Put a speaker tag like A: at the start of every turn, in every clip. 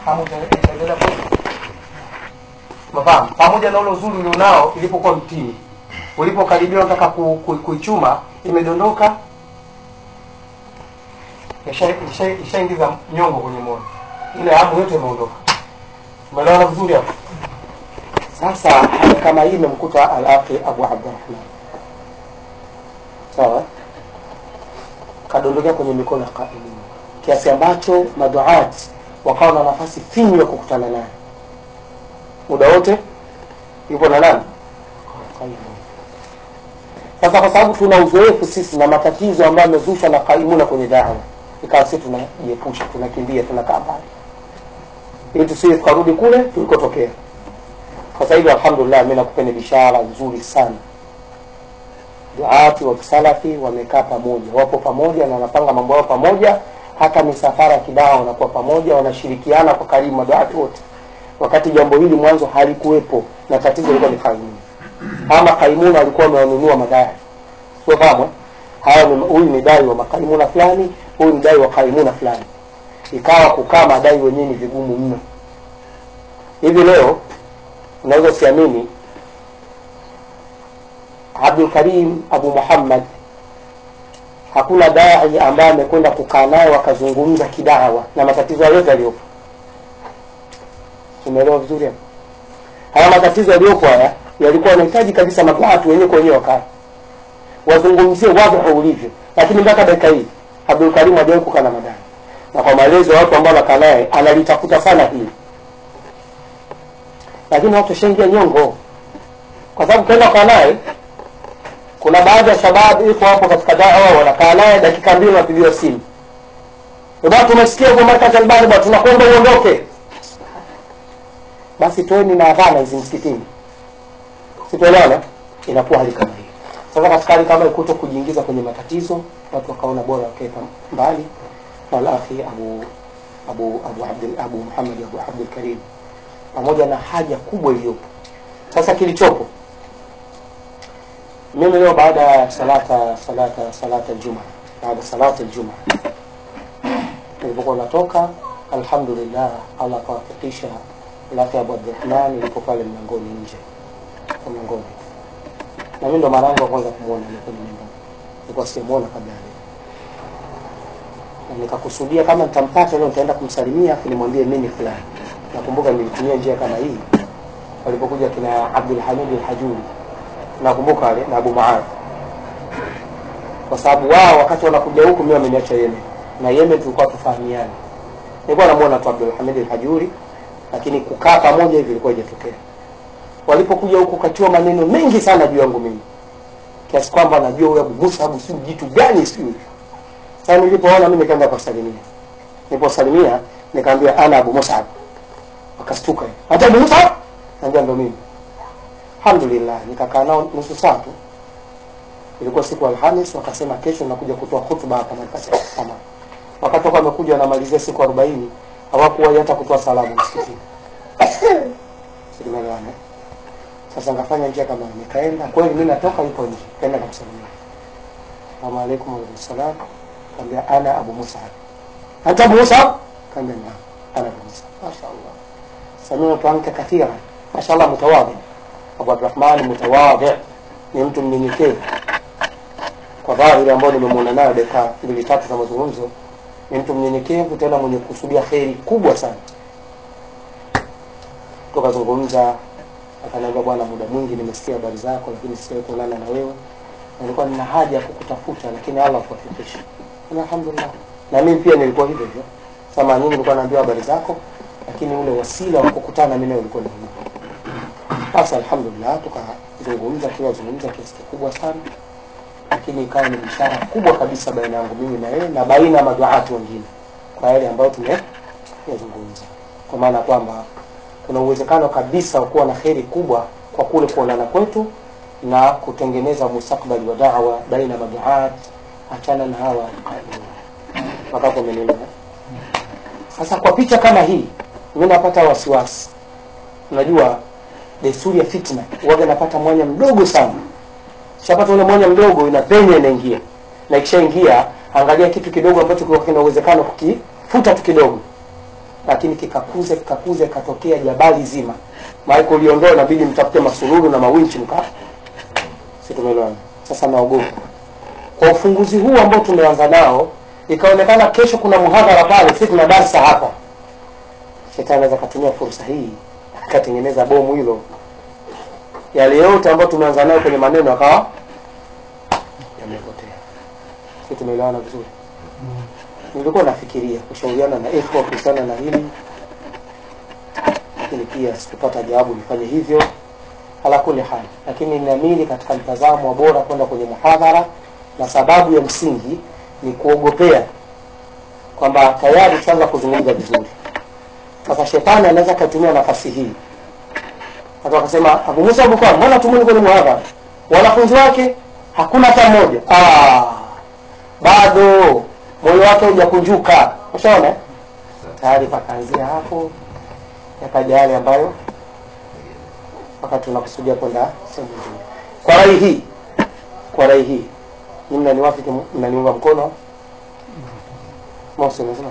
A: hamu ita- itaendelea kweli mafahamu pamoja na ule uzuri ulionao ilipokuwa mtini ulipokaribia unataka ku- ku- kuichuma imedondoka ishaingiza isha, isha ishaingiza nyongo kwenye moyo ile hamu yote imeondoka umeelewana vizuri hapo sasa hali kama hii imemkuta al-akhi abu abdurahman sawa kadondokea kwenye mikono ya qaimin kiasi ambacho maduat wakawa na nafasi finyu ya kukutana naye muda wote yupo na nani Qaimun. sasa kwa sababu tuna uzoefu sisi na matatizo ambayo yamezushwa na kaimuna kwenye dawa ikawa sisi tunajiepusha tunakimbia tunakaa mbali ili tusije tukarudi kule tulikotokea sasa hivi alhamdulillah mi nakupeni bishara nzuri sana duati wa kisalafi wamekaa pamoja wapo pamoja na wanapanga mambo yao pamoja hata misafara ya kidawa wanakuwa pamoja wanashirikiana kwa karibu maduati wote wakati jambo hili mwanzo halikuwepo na tatizo lilikuwa ni kaimuni ama kaimuna walikuwa wamewanunua madai sio fahamu haya ni- huyu ni dai wa makaimuna fulani huyu ni dai wa kaimuna fulani ikawa kukaa madai wenyewe ni vigumu mno hivi leo unaweza usiamini abdul karim abu muhammad hakuna dai ambaye amekwenda kukaa naye wakazungumza kidawa na matatizo yote yaliyopo tumeelewa vizuri hapo haya matatizo yaliyopo haya yalikuwa yanahitaji kabisa watu wenyewe kwa wenyewe wakaa wazungumzie wadhihu ulivyo lakini mpaka dakika hii abdul karim hajawahi kukaa na madai na kwa maelezo ya watu ambao wanakaa naye analitafuta sana hili lakini watu washaingia nyongo kwa sababu ukienda kukaa naye kuna baadhi ya shababu iko hapo katika dawa wanakaa naye dakika mbili wanapigiwa simu bwana tumesikia huko markaz albani bwana tunakwenda uondoke basi toeni na adhana hizi msikitini situelewana inakuwa hali kama hiyo sasa katika hali kama hiyo kuto kujiingiza kwenye matatizo watu wakaona bora wakeka mbali na alakhi abu abu abu abdul abu muhammad abu abdul karim pamoja na haja kubwa iliyopo sasa kilichopo mimi leo baada ya salata salata salata aljuma baada salata aljuma nilipokuwa natoka alhamdulillah allah akawafikisha lakhi abu abdurahman ilipo pale mlangoni nje kwa mlangoni na mimi ndo mara yangu ya kwanza kumwona ile kwenye mlangoni nilikuwa sijamuona kabla ya leo na nikakusudia kama nitampata leo nitaenda kumsalimia afu nimwambie mimi fulani nakumbuka nilitumia njia kama hii walipokuja kina abdul hamid al-hajuri nakumbuka wale na abu maad kwa sababu wao wakati wanakuja huku mimi wameniacha yemen na yemen tulikuwa tufahamiani nilikuwa namuona tu abdul hamid al-hajuri lakini kukaa pamoja hivi ilikuwa haijatokea walipokuja huku katiwa maneno mengi sana juu yangu mimi kiasi kwamba najua huyu abu musa abu siu jitu gani sijui sasa nilipoona mimi nikaenda kuwasalimia niliposalimia nikaambia ana abu musab wakastuka hata abu musab naambia ndo mimi alhamdulillah nikakaa nao nusu saa tu ilikuwa siku ya alhamis wakasema kesho nakuja kutoa hutuba hapa markasi kama wakatoka wamekuja wanamalizia siku arobaini hawakuwahi hata kutoa salamu msikitini silimelewana sasa ngafanya njia kama hiyo. nikaenda kweli mi natoka yuko nje kaenda kamsalimia salamu alaikum waalaikum salam kaambia ana abu musab anta abu musab kaambia naam ana abu musab mashaallah samitu anka kathira mashallah mutawadhi abu abdurahman mutawadhi ni mtu mnyenyekevu kwa dhahiri ambayo nimemwona nayo dakika mbili tatu za mazungumzo ni mtu mnyenyekevu tena mwenye kusudia kheri kubwa sana tukazungumza akaniambia bwana muda mwingi nimesikia habari zako lakini sijawahi kuonana na wewe Na nilikuwa nina haja ya kukutafuta lakini allah kuwafikisha Na alhamdulillah na mimi pia nilikuwa hivyo hivyo sama nyingi nilikuwa naambiwa habari zako lakini ule wasila wa kukutana mimi nawe ulikuwa ni hivyo basi alhamdulillah tukazungumza tunazungumza kiasi kikubwa sana lakini ikawa ni ishara kubwa kabisa baina yangu mimi na yeye na baina ya maduati wengine kwa yale ambayo tumeyazungumza kwa maana kwamba kuna uwezekano kabisa wa kuwa na kheri kubwa kwa kule kuonana kwetu na kutengeneza mustakbali wa dawa baina ya maduat achana na hawa wakapo menelewa sasa kwa picha kama hii mi napata wasiwasi unajua desturi ya fitna waga napata mwanya mdogo sana shapata ule mwanya mdogo inapenya inaingia na ikishaingia angalia kitu kidogo ambacho kilikuwa kina uwezekano kukifuta tu kidogo lakini kikakuze kikakuze katokea jabali zima maana uliondoa inabidi mtafute masululu na mawinchi mka si tumeelewana sasa naogopa kwa ufunguzi huu ambao tumeanza nao ikaonekana kesho kuna muhadhara pale si tuna darsa hapa shetani anaweza akatumia fursa hii akatengeneza bomu hilo yale yote ambayo tumeanza nayo kwenye maneno akawa yamepotea si tumeelewana vizuri nilikuwa nafikiria kushauriana na ikhwa kuhusiana na hili lakini pia sikupata jawabu nifanye hivyo ala kuli hali lakini ninaamini katika mtazamo wa bora kwenda kwenye muhadhara na sababu ya msingi ni kuogopea kwamba tayari tushaanza kuzungumza vizuri sasa shetani anaweza akatumia nafasi hii watu wakasema abu musa abukar mbona tumuni kwenye muhadhara wanafunzi wake hakuna hata mmoja ah, bado moyo wake hujakunjuka ushaona eh? tayari pakaanzia hapo yakaja yale ambayo wakati tunakusudia kwenda sehemu nyingine kwa rai hii kwa rai hii ni mnaniwafiki mnaniunga mkono mosi unasema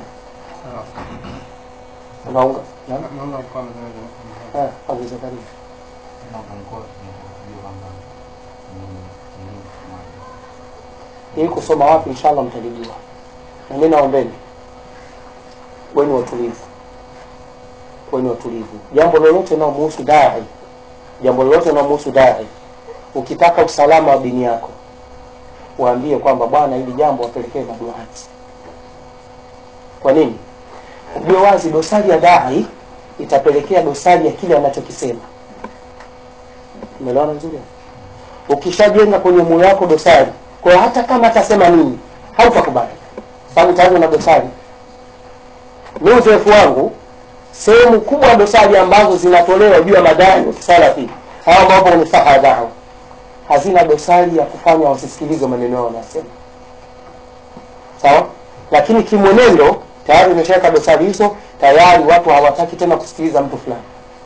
A: unaunga na
B: naunga mkono
A: eh, Abu Zakaria
B: naunga mkono kujua kwamba ni elimu moja
A: hii kusoma wapi inshallah mtalijua na mimi naombeni weni watulivu weni watulivu jambo lolote linalomhusu dai jambo lolote linalomhusu dai ukitaka usalama wa dini yako waambie kwamba bwana hili jambo wapelekee maduati kwa nini ujue wazi dosari ya dai itapelekea dosari ya kile anachokisema umeelewana vizuri ukishajenga kwenye moyo wako dosari kwa hiyo hata kama atasema nini hautakubali sababu tayari una dosari mi uzoefu wangu sehemu kubwa ya dosari ambazo zinatolewa juu ya madai ya kisalafi hawa ambapo kwenye saha dawa hazina dosari ya kufanya wasisikilize maneno yao wanasema sawa lakini kimwenendo tayari umeshaweka dosari hizo tayari watu hawataki tena kusikiliza mtu fulani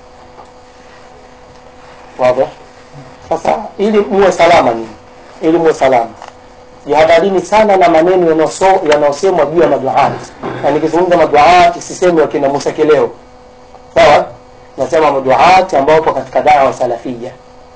A: wazo sasa ili muwe salama nini ili muwe salama jihadharini sana na maneno yanayoso- yanayosemwa juu ya maduati na nikizungumza maduati sisemi wakina musa kileo sawa nasema maduati ambao wapo katika dawa salafia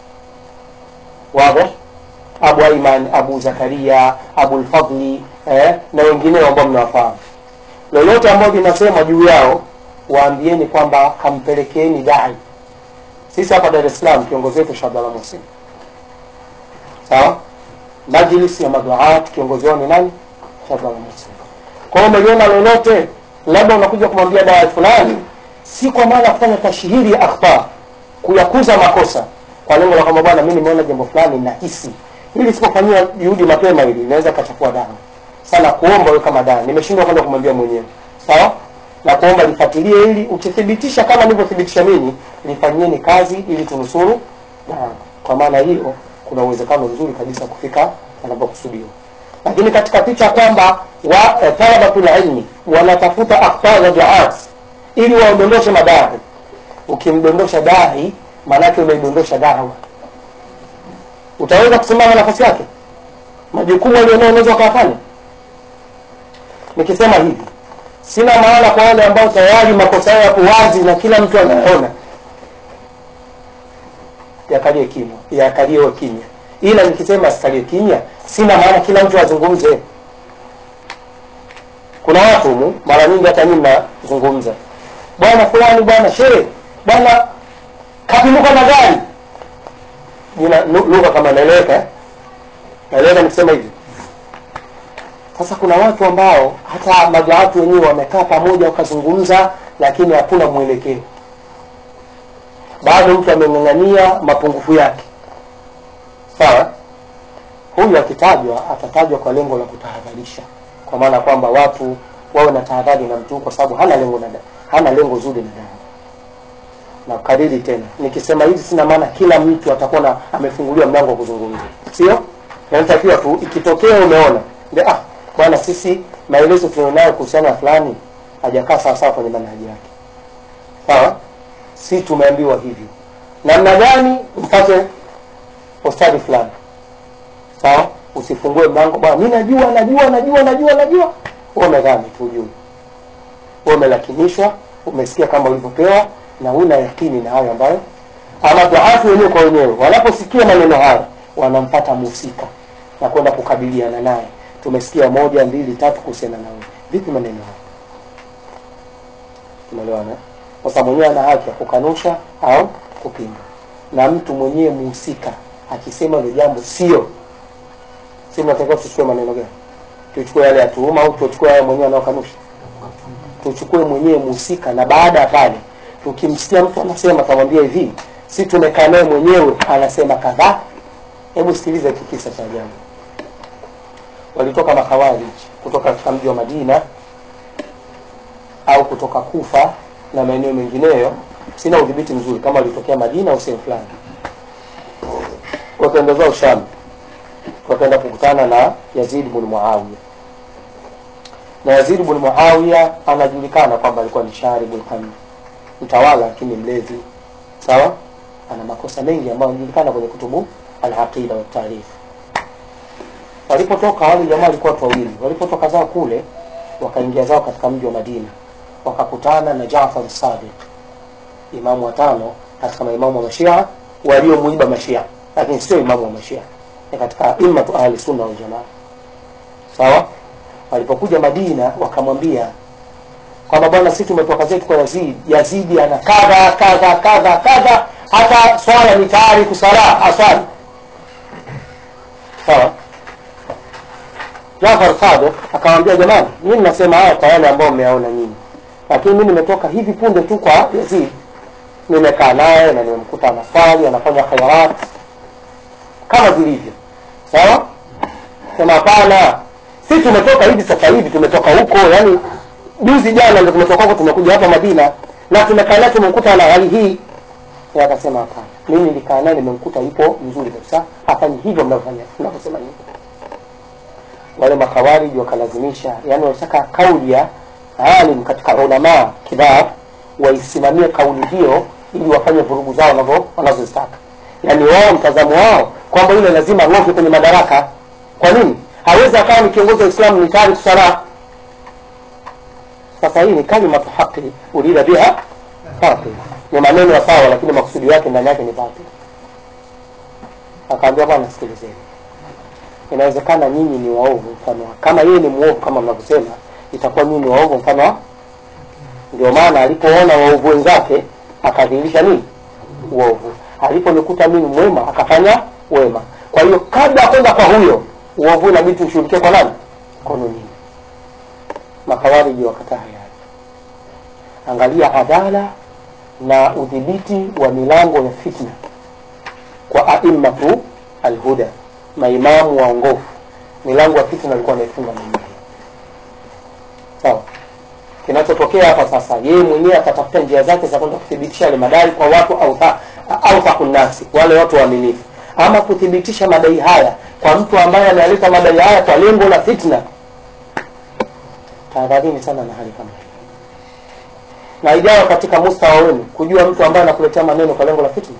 A: wazi abu aiman abu zakaria abu lfadli eh, na wengineo ambao mnawafahamu lolote ambao linasemwa juu yao waambieni kwamba hampelekeeni dai sisi hapa dar es salaam kiongozi wetu shabdala musin sawa majlis ya maduat kiongozi wao ni nani shabdala musin kwa hiyo umeliona lolote labda unakuja kumwambia dawa fulani si kwa maana ya kufanya tashhiri ya akhta kuyakuza makosa kwa lengo la kwamba bwana mi nimeona jambo fulani nahisi ili sipofanyia juhudi mapema hili inaweza kachafua dawa sana kuomba wewe kama dawa nimeshindwa kwenda kumwambia mwenyewe sawa na kuomba lifuatilie ili ukithibitisha kama nilivyothibitisha mimi lifanyieni kazi ili tunusuru dawa kwa maana hiyo kuna uwezekano mzuri kabisa kufika anapokusudiwa lakini katika picha kwamba wa eh, talabatul ilmi wanatafuta akhtar za duat ili waondoshe madai ukimdondosha dai maanake umeidondosha dawa utaweza kusimama nafasi yake majukumu alionao unaweza ukayafanya nikisema hivi sina maana kwa wale ambao tayari makosa yao yapo wazi na kila mtu anayaona yakalie kimya yakalie kimya ila nikisema sikalie kimya sina maana kila mtu azungumze kuna watu humu mara nyingi hata nyinyi mnazungumza bwana fulani bwana shehe bwana kapimuka na gari jina lu- lugha kama naeleweka eh? naeleweka nikisema hivi sasa kuna watu ambao hata maduatu wenyewe wamekaa pamoja wakazungumza lakini hakuna mwelekeo bado mtu ameng'ang'ania mapungufu yake sawa huyu akitajwa atatajwa kwa lengo la kutahadharisha kwa maana kwamba watu wawe na tahadhari na mtu kwa sababu hana lengo na da- hana lengo zuri na dawa na kariri tena nikisema hivi sina maana kila mtu atakuwa na amefunguliwa mlango wa kuzungumza sio natakiwa tu ikitokea umeona ndio ah bwana sisi maelezo tulionayo kuhusiana na fulani hajakaa sawasawa kwenye manhaji yake sawa si tumeambiwa hivyo namna gani mpate ustadi fulani sawa usifungue mlango bwana mi najua najua najua najua najua wewe umedhani tu ujui wewe umelakinishwa umesikia kama ulivyopewa na huna yakini na hayo ambayo ama duafu wenyewe kwa wenyewe wanaposikia maneno hayo wanampata mhusika na kwenda kukabiliana naye tumesikia moja mbili tatu kuhusiana na wewe vipi maneno hayo tumeelewana sasa mwenyewe ana haki ya kukanusha au kupinga na mtu mwenyewe mhusika akisema ile jambo sio si tunatakiwa tuchukue maneno gani tuchukue yale ya tuhuma au tuchukue yale mwenyewe anaokanusha tuchukue mwenyewe mhusika na baada ya pale tukimsikia mtu anasema tamwambia hivi si tumekaa naye mwenyewe anasema kadhaa hebu sikiliza hiki kisa cha ajabu walitoka makhawarij kutoka katika mji wa madina au kutoka kufa na maeneo mengineyo sina udhibiti mzuri kama walitokea madina au sehemu fulani wakaenda zao sham wakaenda kukutana na yazid bn muawiya na yazid bn muawiya anajulikana kwamba alikuwa ni sharibu lkhamr mtawala lakini mlevi sawa ana makosa mengi ambayo anajulikana kwenye kutubu alaqida watarikh walipotoka wale jamaa walikuwa watu wawili walipotoka zao kule wakaingia zao katika mji wa madina wakakutana na jafar sadiq imamu watano katika maimamu wa mashia waliomuiba mashia lakini sio imamu wa mashia ni katika immatu ahli sunna wal jamaa sawa walipokuja madina wakamwambia kwamba bwana sisi tumetoka zetu kwa yazid yazidi ana kadha kadha kadha kadha hata swala ni tayari kusala aswali sawa Jafar Sadiq akamwambia jamani, mimi nasema haya kwa yale ambao mmeyaona nyinyi, lakini mimi nimetoka hivi punde tu kwa Yazid, nimekaa naye na nimemkuta anaswali anafanya khairat kama vilivyo, sawa. Sema hapana, si tumetoka hivi sasa hivi, tumetoka huko, yani juzi jana ndio tumetoka huko, tumekuja hapa Madina na tumekaa naye, tumemkuta ana hali hii. Yeye akasema hapana, mimi nilikaa naye, nimemkuta yupo mzuri kabisa, hafanyi hivyo mnavyofanya mnavyosema nyinyi wale makawariji wakalazimisha yani walitaka kauli ya alim katika ulamaa kidhar waisimamie kauli hiyo ili wafanye vurugu zao wanavyo- wanazozitaka yani wao mtazamo wao kwamba yule lazima ang'oke kwenye madaraka kwa nini hawezi akawa ni kiongozi wa islamu ni tayari kusala sasa hii ni kalimatu haqi urida biha batil ni maneno ya sawa lakini makusudi yake ndani yake ni batil akaambia bwana sikilizeni inawezekana nyinyi ni waovu mfano wa- kama yeye ni mwovu kama mnavyosema itakuwa nyinyi ni waovu mfano wa ndio maana alipoona waovu wenzake akadhihirisha nini uovu aliponikuta mimi mwema akafanya wema kwa hiyo kabla ya kwenda kwa huyo uovu inabidi tushughulikie kwa nani kono nyinyi makawariji wakataa hayari angalia adala na udhibiti wa milango ya fitna kwa aimmatu alhuda maimamu waongofu milango ya fitna alikuwa anaifunga mwenyewe sawa kinachotokea hapa sasa yeye mwenyewe atatafuta njia zake za kwenda kuthibitisha yale madai kwa watu autha- authaku nasi wale watu waaminifu ama kuthibitisha madai haya kwa mtu ambaye analeta madai haya kwa lengo la fitna tahadharini sana na hali kama hii na ijawa katika mustawa wenu kujua mtu ambaye anakuletea maneno kwa lengo la fitna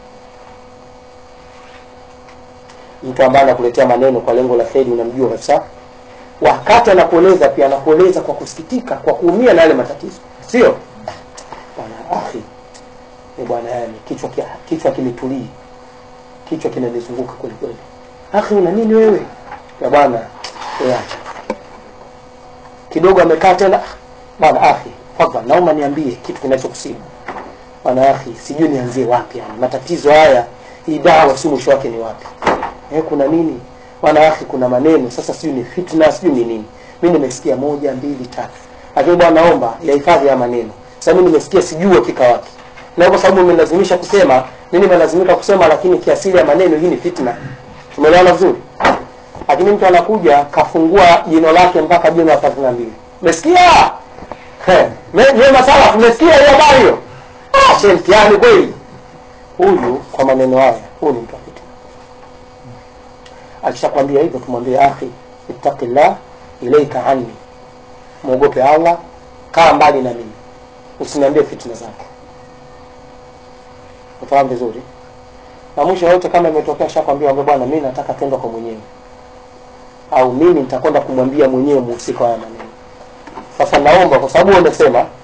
A: mtu ambaye anakuletea maneno kwa lengo la kheri unamjua kabisa wakati anakueleza pia anakueleza kwa kusikitika kwa kuumia na yale matatizo sio bwana akhi ni bwana yani kichwa kia, kichwa kimetulii kichwa kinanizunguka kweli kweli akhi una nini wewe ya bwana eh, acha kidogo amekaa tena "Ah, bwana akhi fadhali naomba niambie kitu kinachokusibu bwana akhi sijui nianzie wapi yani matatizo haya hii dawa si mwisho wake ni wapi eh, kuna nini bwana akhi kuna maneno sasa sijui ni fitna sijui ni nini mi nimesikia moja mbili tatu lakini bwana naomba yahifadhi ya maneno sasa mi nimesikia sijui hakika wake na kwa sababu umelazimisha kusema mi nimelazimika kusema lakini kiasili ya maneno hii ni fitna tumeelewana vizuri lakini mtu anakuja kafungua jino lake mpaka jino la thelathini na mbili umesikia He, me- mema sana umesikia hiyo habari hiyo Ah, she mtihani kweli huyu kwa maneno haya huyu ni mtu wa fitna akishakwambia hivyo tumwambie akhi ittaqillah ilaika anni mwogope allah kaa mbali na mimi usiniambie fitna zako ufahamu vizuri na mwisho yote kama imetokea shakwambia ambia bwana mi nataka twenda kwa mwenyewe au mimi nitakwenda kumwambia mwenyewe muhusika wa haya maneno sasa naomba kwa sababu wewe umesema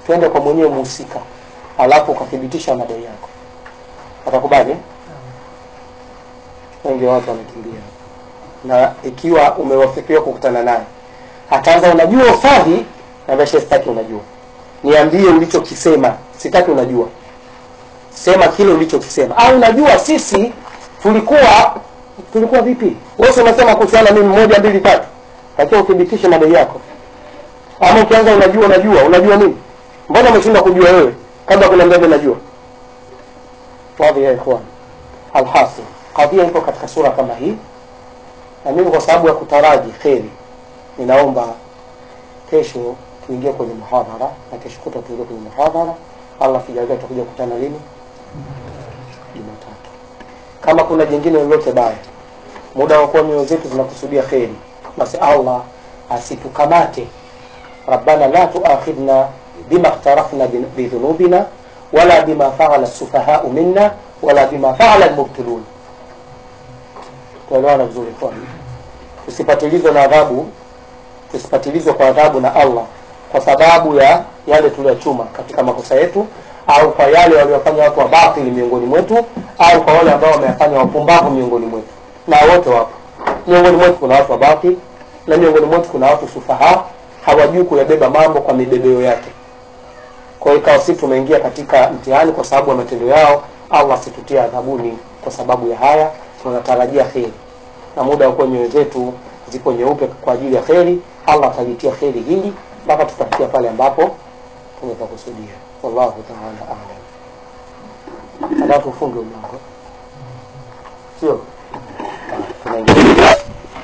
A: twende kwa mwenyewe muhusika alafu ukathibitisha madai yako atakubali eh? wengi wa watu wamekimbia na ikiwa umewafikiwa kukutana naye ataanza unajua ufadhi na beshe sitaki unajua niambie ulichokisema sitaki unajua sema kile ulichokisema au unajua sisi tulikuwa tulikuwa vipi wewe unasema kuhusiana mimi moja mbili tatu lakini uthibitishe madai yako ama ukianza unajua unajua unajua nini mbona umeshinda kujua wewe kabla kuna mbele unajua wadhi ya ikhwan alhasil kadhia iko katika sura kama hii na mimi kwa sababu ya kutaraji kheri ninaomba kesho tuingie kwenye muhadhara na kesho kuta tuingie kwenye muhadhara allah kijalia tutakuja kukutana lini jumatatu kama kuna jingine lolote baya muda wa kuwa mioyo zetu zinakusudia kheri basi allah asitukamate rabbana la tuakhidna bima ikhtarafna bidhunubina wala bima faala sufahau minna wala bima faala lmubtilun tuelewana vizuri kwani tusipatilizwe na adhabu tusipatilizwe kwa adhabu na allah kwa sababu ya yale tuliyochuma katika makosa yetu au kwa yale waliofanya watu wa batili miongoni mwetu au kwa wale ambao wameyafanya wapumbavu miongoni mwetu na wote wapo miongoni mwetu kuna watu wa batili na miongoni mwetu kuna watu sufaha hawajui kuyabeba mambo kwa mibebeo yake kwa hiyo ikawa sisi tumeingia katika mtihani kwa sababu ya matendo yao allah situtia adhabuni kwa sababu ya haya tunatarajia kheri na muda wakuwa nyoyo zetu ziko nyeupe kwa ajili ya kheri allah atalitia kheri hili mpaka tutafikia pale ambapo tumepakusudia wallahu taala alam alafu ufunge mlango sio tunaingia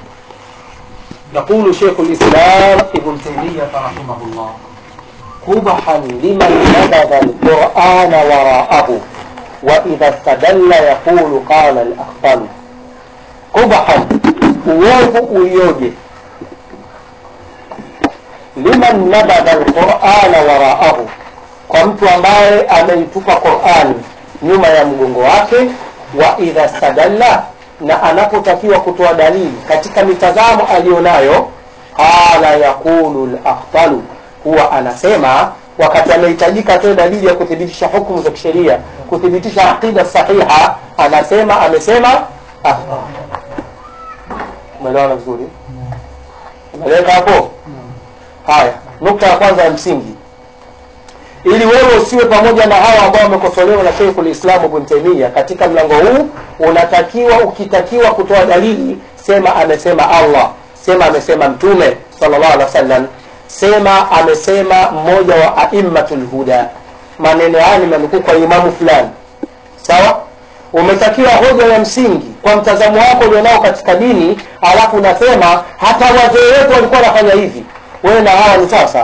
A: يقول شيخ الإسلام ابن تيمية رحمه الله قبحا لمن نبذ القرآن وراءه وإذا استدل يقول قال الأخطل قبحا uovu ulioje liman nabadha lqurana waraahu kwa mtu ambaye ameitupa qurani nyuma ya mgongo wake wa idha stadalla na anapotakiwa kutoa dalili katika mitazamo aliyonayo qala yaqulu lakhtalu huwa anasema wakati anahitajika atoe dalili ya kuthibitisha hukumu za kisheria kuthibitisha aqida sahiha anasema amesema umeelewana vizuri umeeleweka hapo haya nukta ya kwanza ya msingi ili wewe usiwe pamoja na hawa ambao wamekosolewa na Sheikhul Islam Ibn Taymiyyah katika mlango huu unatakiwa ukitakiwa kutoa dalili sema amesema Allah sema amesema mtume sallallahu alaihi wasallam sema amesema mmoja wa aimmatul huda maneno haya nimenukuu kwa imamu fulani sawa umetakiwa hoja ya msingi kwa mtazamo wako ulionao katika dini alafu unasema hata wazee wetu walikuwa wanafanya hivi wewe na hawa ni sawa sawa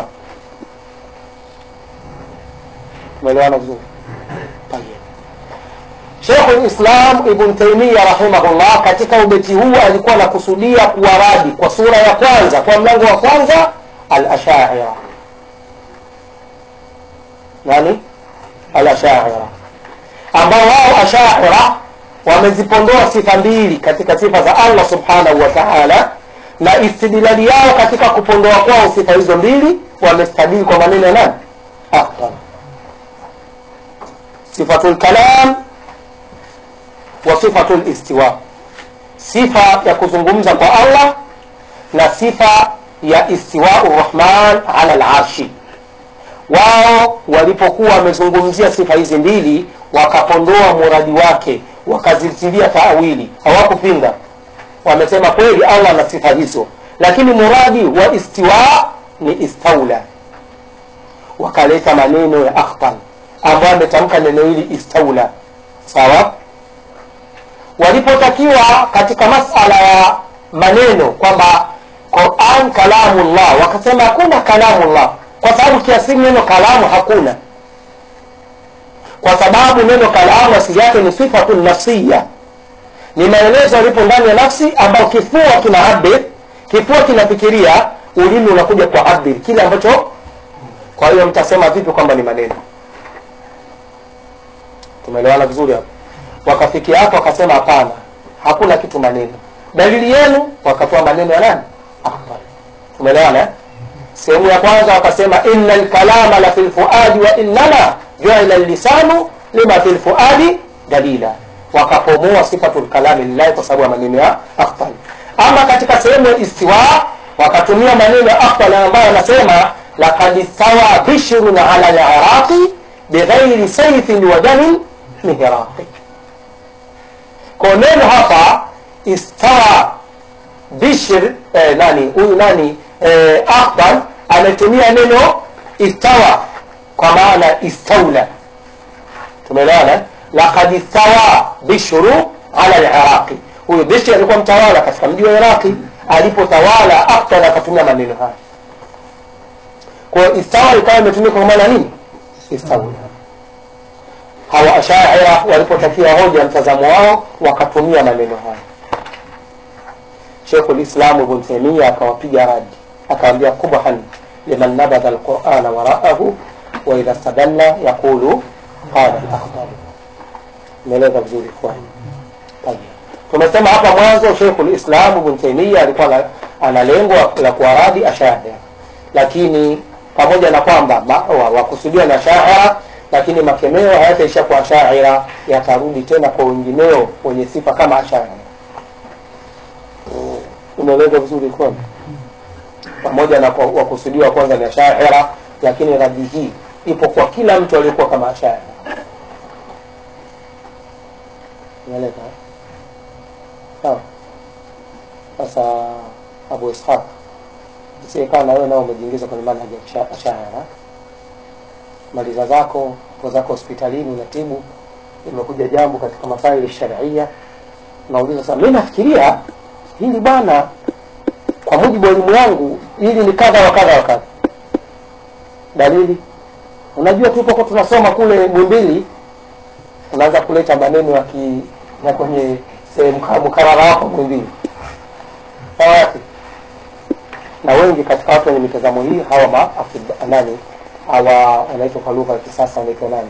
A: umeelewana vizuri Sheikh Islam Ibn Taymiyyah rahimahullah katika ubeti huu alikuwa anakusudia kuwaradi kwa sura ya kwanza kwa mlango wa kwanza al-Ash'ariyah nani al-Ash'ariyah ambao wao Ash'ariyah wamezipondoa sifa mbili katika sifa za Allah subhanahu wa ta'ala na istidlali yao katika kupondoa kwao sifa hizo mbili wamestadili kwa maneno ya nani afdal sifatul kalam wa sifatul istiwa sifa ya kuzungumza kwa Allah na sifa ya istiwau rahman ala al-arshi wao walipokuwa wamezungumzia sifa hizi mbili wakapondoa muradi wake wakazitilia taawili hawakupinga wamesema kweli Allah ana sifa hizo lakini muradi wa istiwa ni istaula wakaleta maneno ya akhtal ambayo ametamka neno hili istaula sawa walipotakiwa katika masala ya maneno kwamba Quran kalamullah wakasema hakuna kalamullah kwa sababu kiasili neno kalamu hakuna kwa sababu neno kalamu asili yake ni sifatun nafsiya ni maelezo yalipo ndani ya nafsi ambayo kifua kina abir kifua kinafikiria ulimi unakuja kwa abir kile ambacho kwa hiyo mtasema vipi kwamba ni maneno tumeelewana vizuri hapo wakafikia hapo wakasema hapana hakuna kitu maneno dalili yenu wakatoa maneno ya nani tumeelewana eh? sehemu ya kwanza wakasema inna lkalama la fi lfuadi wa innama juila lisanu lima fi lfuadi dalila wakapomoa sifatu lkalami lillahi kwa sababu ya maneno ya akhtal ama katika sehemu ya istiwa wakatumia maneno ya akhtal ambayo anasema lakad istawa bishrun ala liraqi bighairi saifin wa damin mihraqi kwa neno hapa istawa bishr eh, nani huyu nani eh, akhtal ametumia neno istawa kwa maana istaula tumeelewana lakad istawa bishru ala liraqi huyu bishri alikuwa mtawala katika mji wa iraqi alipotawala akhtal akatumia maneno haya kwa hiyo istawa ikawa imetumika kwa maana nini istaula hawa ashaira walipotakia hoja mtazamo wao wakatumia maneno haya shekhu lislamu ibn taimia akawapiga radi akawambia kubhan liman nabadha alqurana waraahu waidha stadalla yaqulu qala lakhtalu imeeleza vizuri kwani tumesema hapa mwanzo shekhu lislam ibn taimia alikuwa na- ana lengo la kuwaradi ashaira lakini pamoja na kwamba ma- wa- wakusudiwa na shaira lakini makemeo hayataisha kwa shaira yatarudi tena kwa wengineo wenye sifa kama ashaira umeeleza vizuri kwani pamoja na kwa- wakusudiwa kwanza ni ashaira lakini radi hii ipo kwa kila mtu aliyekuwa kama ashaira umeeleka eh? sawa sasa abu ishaq isiekaa na wewe nao umejiingiza kwenye manhaji ya kisha- ashaira maliza zako po zako hospitalini unatibu imekuja jambo katika masaili sharia nauliza sasa mi nafikiria hili bwana kwa mujibu wa elimu yangu hili ni kadha wa kadha wa kadha dalili unajua tulipokuwa tunasoma kule mwimbili unaanza kuleta maneno ya ki ya kwenye sehemu ka- mkarara wako mwimbili sawa yake na wengi katika watu wenye mitazamo hii hawa ma afid- nani hawa wanaitwa kwa lugha ya kisasa wanaitwa nani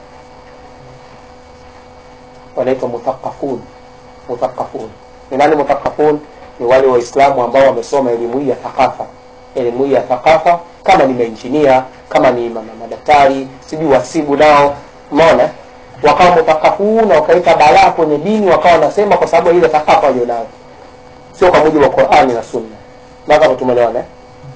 A: wanaitwa muthaqafun muthaqafun ni nani muthaqafun ni wale waislamu ambao wamesoma elimu hii ya thakafa elimu hii ya thakafa kama ni mainjinia kama ni ma- ma- madaktari sijui wasibu nao umeona wakawa muthaqafun na wakaita balaa kwenye dini wakawa wanasema kwa sababu ya ile thakafa walionayo sio kwa mujibu wa qurani na sunna mpaka tumeelewana eh?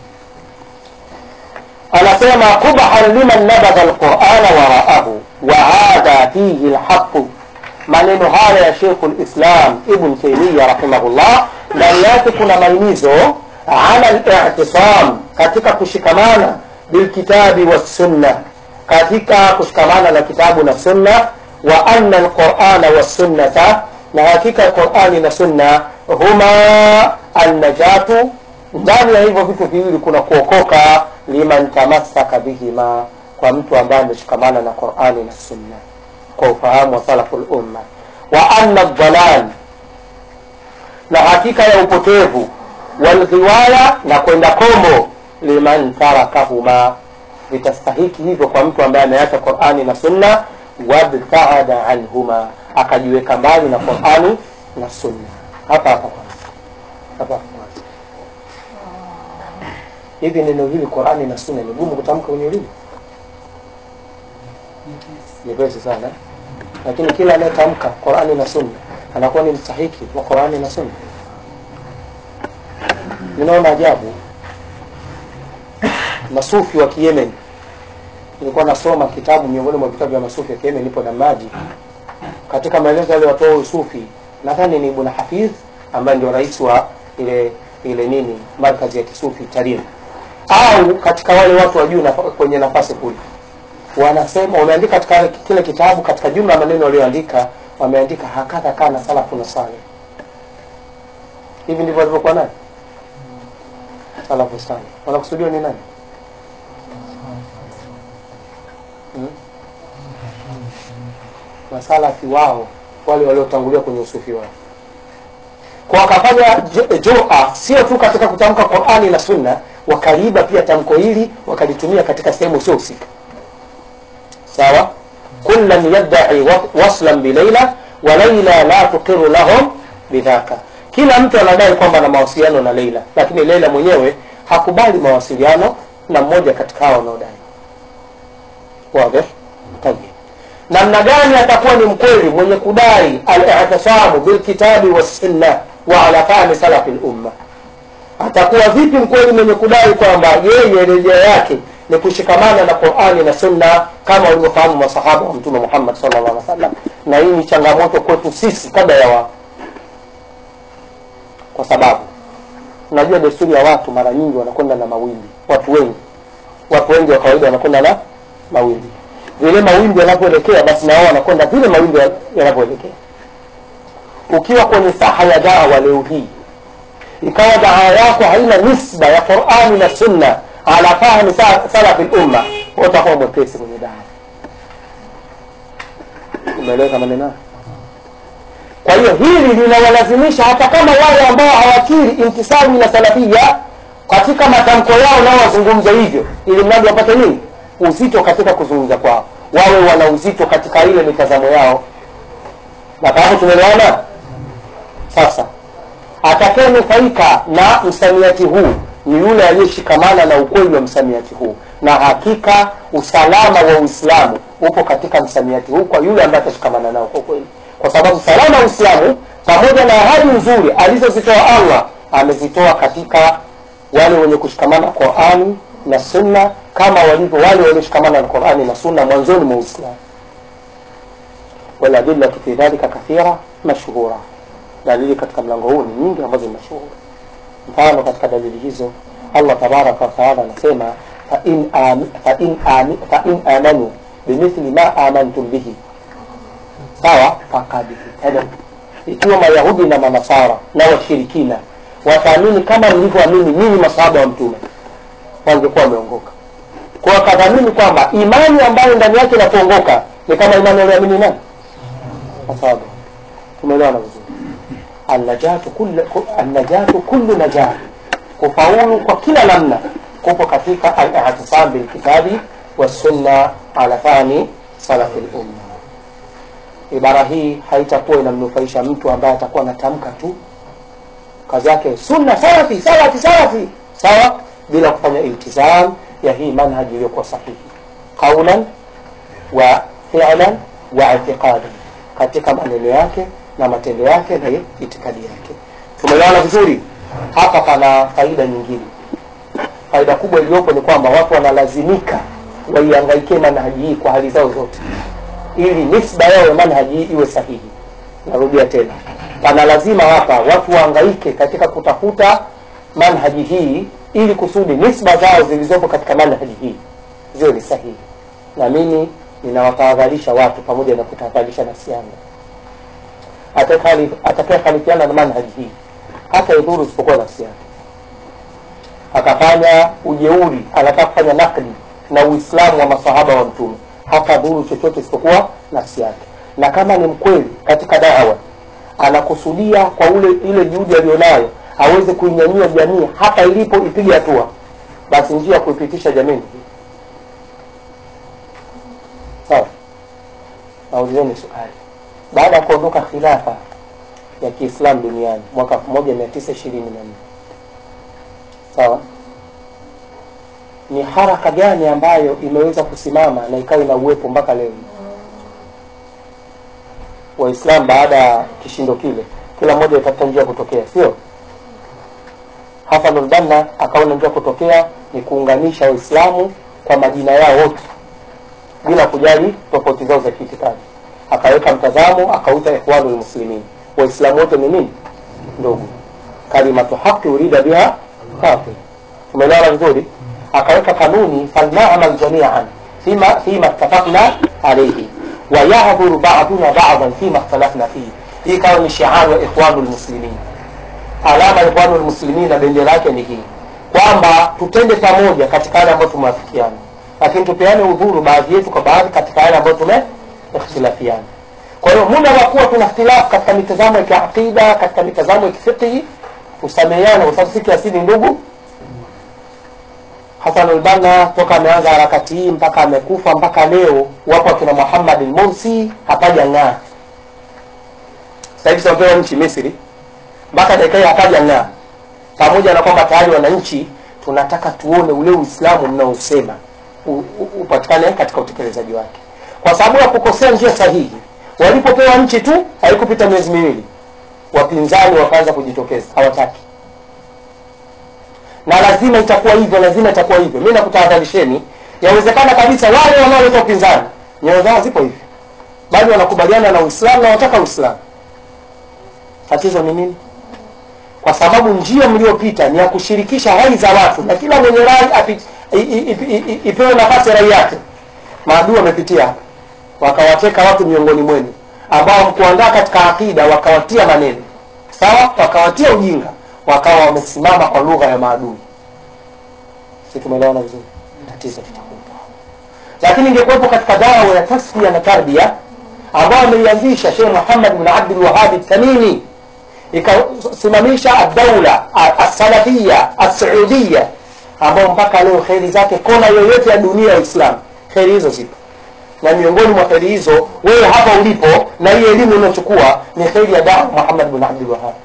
A: anasema qubhan liman nabadha alqurana waraahu wa hadha fihi lhaqu maneno haya ya shekhu lislam ibn taimia rahimahullah ndani yake kuna maimizo ala litisam katika kushikamana bilkitabi wassunna katika kushikamana na kitabu na sunna wa anna alqurana wassunnata na hakika qurani na sunna huma annajatu ndani ya hivyo vitu viwili kuna kuokoka liman tamassaka bihima kwa mtu ambaye ameshikamana na qurani na sunna kwa ufahamu wa salafu lumma wa anna dhalal na hakika ya upotevu walghiwaya na kwenda kombo liman tarakahuma vitastahiki hivyo kwa mtu ambaye ameacha qurani na sunna wabtaada anhuma akajiweka mbali na qurani na sunna hapa hapa kwanza hapa hapa kwanza hivi neno hili qurani na sunna ni gumu kutamka kwenye ulimi nyepesi sana lakini kila anayetamka qurani na sunna anakuwa ni mstahiki wa qurani na sunna ninaona ajabu masufi wa kiyemen nilikuwa nasoma kitabu miongoni mwa vitabu vya masufi wa kiyemen nipo na maji katika maelezo aliyotoa usufi nadhani ni ibn hafidh ambaye ndio rais wa ile ile nini markazi ya kisufi tarim au katika wale watu wa juu nafa, kwenye nafasi kule wanasema wameandika katika kile kitabu katika jumla ya maneno walioandika wameandika hakadha kana salafu na saleh hivi ndivyo walivyokuwa nani salafu saleh wanakusudiwa ni nani hmm? masalafi wao wale waliotangulia kwenye usufi wao kwa wakafanya ju- jua sio tu katika kutamka qurani na sunna wakaliiba pia tamko hili wakalitumia katika sehemu sio husika sawa kullan yadai wa- waslan bilaila wa laila la tuqiru lahum bidhaka kila mtu anadai kwamba na mawasiliano na leila lakini leila mwenyewe hakubali mawasiliano na mmoja katika hao wanaodai wazi Tayyib. namna gani atakuwa ni mkweli mwenye kudai al-i'tisamu bilkitabi wassunna wa ala fahmi salafi lumma atakuwa vipi mkweli mwenye kudai kwamba yeye rejea yake ni kushikamana na qurani na sunna kama walivyofahamu masahaba wa mtume muhammad sallallahu alaihi wasallam na hii ni changamoto kwetu sisi kabla ya wao kwa sababu unajua desturi ya watu mara nyingi wanakwenda na mawimbi watu wengi watu wengi wa kawaida wanakwenda na mawimbi vile mawimbi yanavyoelekea basi na wao wanakwenda vile mawimbi ya- yanavyoelekea ukiwa kwenye saha ya dawa leo hii ikawa dawa yako haina nisba ya qurani na sunna ala fahmi sa- salafi lumma utakuwa mwepesi kwenye dawa umeeleweka maneno haya? kwa hiyo hili linawalazimisha hata kama wale ambao hawakiri intisabi na salafia katika matamko yao nao wazungumze hivyo ili mradi wapate nini uzito katika kuzungumza kwao wawe wana uzito katika ile mitazamo yao na hapo tumeelewana sasa atakayenufaika na msamiati huu ni yule aliyeshikamana na ukweli wa msamiati huu na hakika usalama wa uislamu upo katika msamiati huu kwa yule ambaye atashikamana nao kwa kweli kwa sababu salama wa uislamu pamoja na ahadi nzuri alizozitoa allah amezitoa katika wale wenye kushikamana na qurani na sunna kama walivyo wale walioshikamana na qurani na sunna mwanzoni mwa uislamu waladillatu fi dhalika kathira mashhura dalili katika mlango huu ni nyingi ambazo ni mashuhuri mfano katika dalili hizo allah tabaraka wataala anasema fain am- fain ami- fain amanu bimithli ma amantum bihi sawa fakad ihtadaw ikiwa mayahudi na manasara na washirikina wataamini kama mlivyoamini nyinyi masahaba wa mtume wangekuwa wameongoka kwa wakadhamini kwamba imani ambayo ndani yake inapoongoka ni kama imani walioamini nani masahaba tumeelewana vizuri annajatu kullu annajatu kullu najah kufaulu kwa kila namna kupo katika al-i'tisam bil kitabi was sunna ala fahmi salafi al-umma ibara hii haitakuwa inamnufaisha mtu ambaye atakuwa anatamka tu kazi yake sunna salafi salafi salafi sawa bila kufanya iltizam ya hii manhaji iliyokuwa sahihi qaulan wa fi'lan wa i'tiqadan katika maneno yake na matendo yake na itikadi yake tumeelewana vizuri hapa pana faida nyingine faida kubwa iliyopo ni kwamba watu wanalazimika waiangaikie manhaji hii kwa hali zao zote ili nisba yao ya manhaji hii iwe sahihi narudia tena pana lazima hapa watu waangaike katika kutafuta manhaji hii ili kusudi nisba zao zilizopo katika manhaji hii ziwe ni sahihi na mimi ninawatahadharisha watu pamoja na kutahadharisha nafsi yangu atakayehalifiana na manhaji hii hata idhuru isipokuwa nafsi yake akafanya ujeuri anataka kufanya nakdi na uislamu wa masahaba wa mtume hata dhuru chochote isipokuwa nafsi yake na kama ni mkweli katika dawa anakusudia kwa ule ile juhudi aliyonayo aweze kuinyanyua jamii hata ilipo ipige hatua basi njia ya kuipitisha jamii ni hii sawa naulizeni swali baada ya kuondoka khilafa ya kiislamu duniani mwaka 1924 sawa ni haraka gani ambayo imeweza kusimama na ikawa ina uwepo mpaka leo waislamu baada ya kishindo kile kila mmoja itafuta njia ya kutokea sio hasan ulbanna akaona njia ya kutokea ni kuunganisha waislamu kwa majina yao wote bila kujali tofauti zao za kiitikadi akaweka mtazamo akauita ikhwanu lmuslimin waislamu wote ni nini ndugu kalimatu haqi urida biha batil tumeelewana vizuri akaweka kanuni falnamal jamian fima fima ittafaqna alayhi wayahdhuru baduna badan fima ikhtalafna fihi hii ikawa ni shiaru ya ikhwanu lmuslimin alama ya ikhwanu lmuslimin na bendera yake ni hii kwamba tutende pamoja katika yale ambayo tumewafikiana lakini tupeane udhuru baadhi yetu kwa baadhi katika yale ambayo tumeikhtilafiana kwa hiyo muda wa kuwa tuna ikhtilafu katika mitazamo ya kiaqida katika mitazamo ya kifiqhi tusameheane kwa sababu si kiasili ndugu Hassan al-Banna toka ameanza harakati hii mpaka amekufa mpaka leo wapo akina Muhammad al-Mursi hapaja ng'aa. Sasa hivi tunapewa nchi Misri mpaka dakika hii hapaja ng'aa, pamoja na kwamba tayari wananchi tunataka tuone ule uislamu mnaosema u- u- upatikane katika utekelezaji wake kwa sababu ya kukosea njia sahihi walipopewa nchi tu haikupita miezi miwili wapinzani wakaanza kujitokeza hawataki na lazima itakuwa hivyo lazima itakuwa hivyo mi nakutahadharisheni yawezekana kabisa wale wanaoleta upinzani nyoyo zao zipo hivi bali wanakubaliana na uislamu na wataka uislamu tatizo ni nini kwa sababu njia mliyopita ni ya kushirikisha rai za watu na kila mwenye rai api- i- i- i- i- ipewe nafasi ya rai yake maadui wamepitia hapa wakawateka watu miongoni mwenu ambao mkuandaa katika akida wakawatia maneno sawa wakawatia ujinga wakawa wamesimama kwa lugha ya maadui si tumeelewana vizuri tatizo litakuwa lakini ingekuwepo katika dawa ya tasfia na tarbia ambayo ameianzisha Sheikh Muhammad bin Abdul Wahhab Tamimi ikasimamisha ad-daula as-salafia as-saudia ambao mpaka leo kheri zake kona yoyote ya dunia ya Uislamu kheri hizo zipo na miongoni mwa kheri hizo wewe hapa ulipo na hii elimu unaochukua ni kheri ya dawa Muhammad bin Abdul Wahhab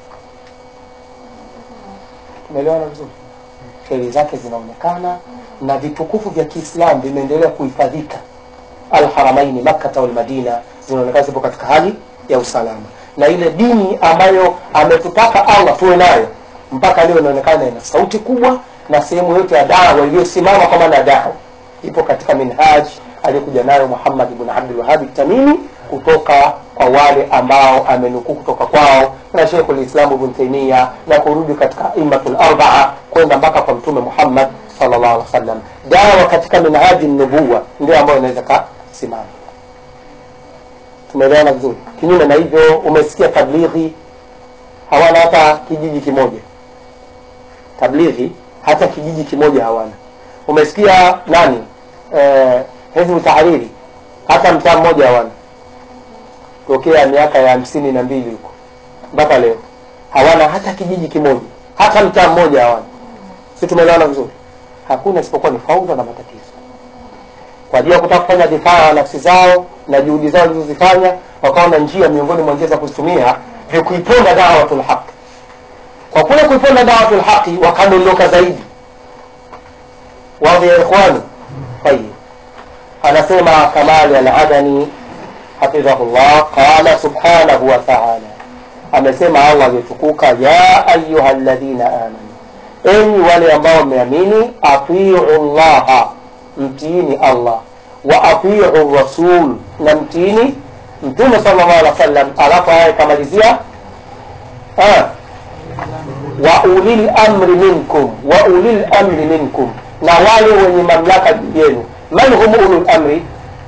A: tumeelewana vizuri kheri zake zinaonekana na vitukufu vya Kiislamu vimeendelea kuhifadhika alharamaini makkata walmadina zinaonekana zipo katika hali ya usalama na ile dini ambayo ametutaka allah tuwe nayo mpaka leo inaonekana ina sauti kubwa na sehemu yote ya dawa iliyosimama kwa maana ya dawa ipo katika minhaj aliyokuja nayo muhammad ibn abdul wahabi tamimi kutoka kwa wale ambao amenukuu kutoka kwao na shekhu lislamu ibn taimia na kurudi katika imatul arbaa kwenda mpaka kwa mtume muhammad sallallahu alaihi wasallam dawa katika minhaji nubuwa ndio ambayo inaweza kasimama tumeelewana vizuri kinyume na hivyo umesikia tablighi hawana hata kijiji kimoja tablighi hata kijiji kimoja hawana umesikia nani eh, hizbu tahariri hata mtaa mmoja hawana tokea miaka ya hamsini na mbili huko mpaka leo hawana hata kijiji kimoja hata mtaa mmoja hawana si tumeelewana vizuri hakuna isipokuwa ni faudha na matatizo kwa ajili ya kutaka kufanya difaa ya nafsi zao na juhudi zao zilizozifanya wakaona njia miongoni mwa njia za kuzitumia ni kuiponda dawatul haq kwa kule kuiponda dawatul haqi wakadondoka zaidi wadhi ya ikhwani tayib anasema kamali aladani hafidhahullah qala subhanahu wa taala amesema allah aliyotukuka ya ayuha ladhina amanu enyi wale ambao mmeamini atiu llaha mtiini allah wa atiu rasul na mtiini mtume sallallahu alaihi wasallam alafu haya ikamalizia ah, wa ulil amri minkum wa ulil amri minkum na wale wenye mamlaka juu yenu man hum ulul amri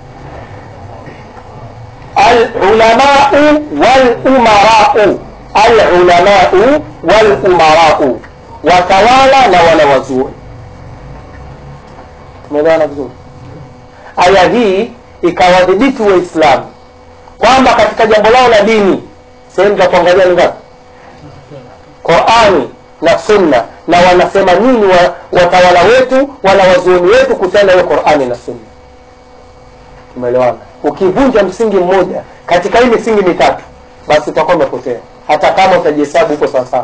A: alulamau walumarau alulamau walumarau watawala na wanawazuoni tumeelewana vizuri aya hii ikawadhibiti waislamu kwamba katika jambo lao la dini sehemu za kuangalia ni ngapi qurani na sunna na wanasema nini wa, watawala wetu wanawazuoni wetu kuhusiana na hiyo qurani na sunna tumeelewana ukivunja msingi mmoja katika hii misingi mitatu basi utakuwa umepotea hata kama utajihesabu huko sawasawa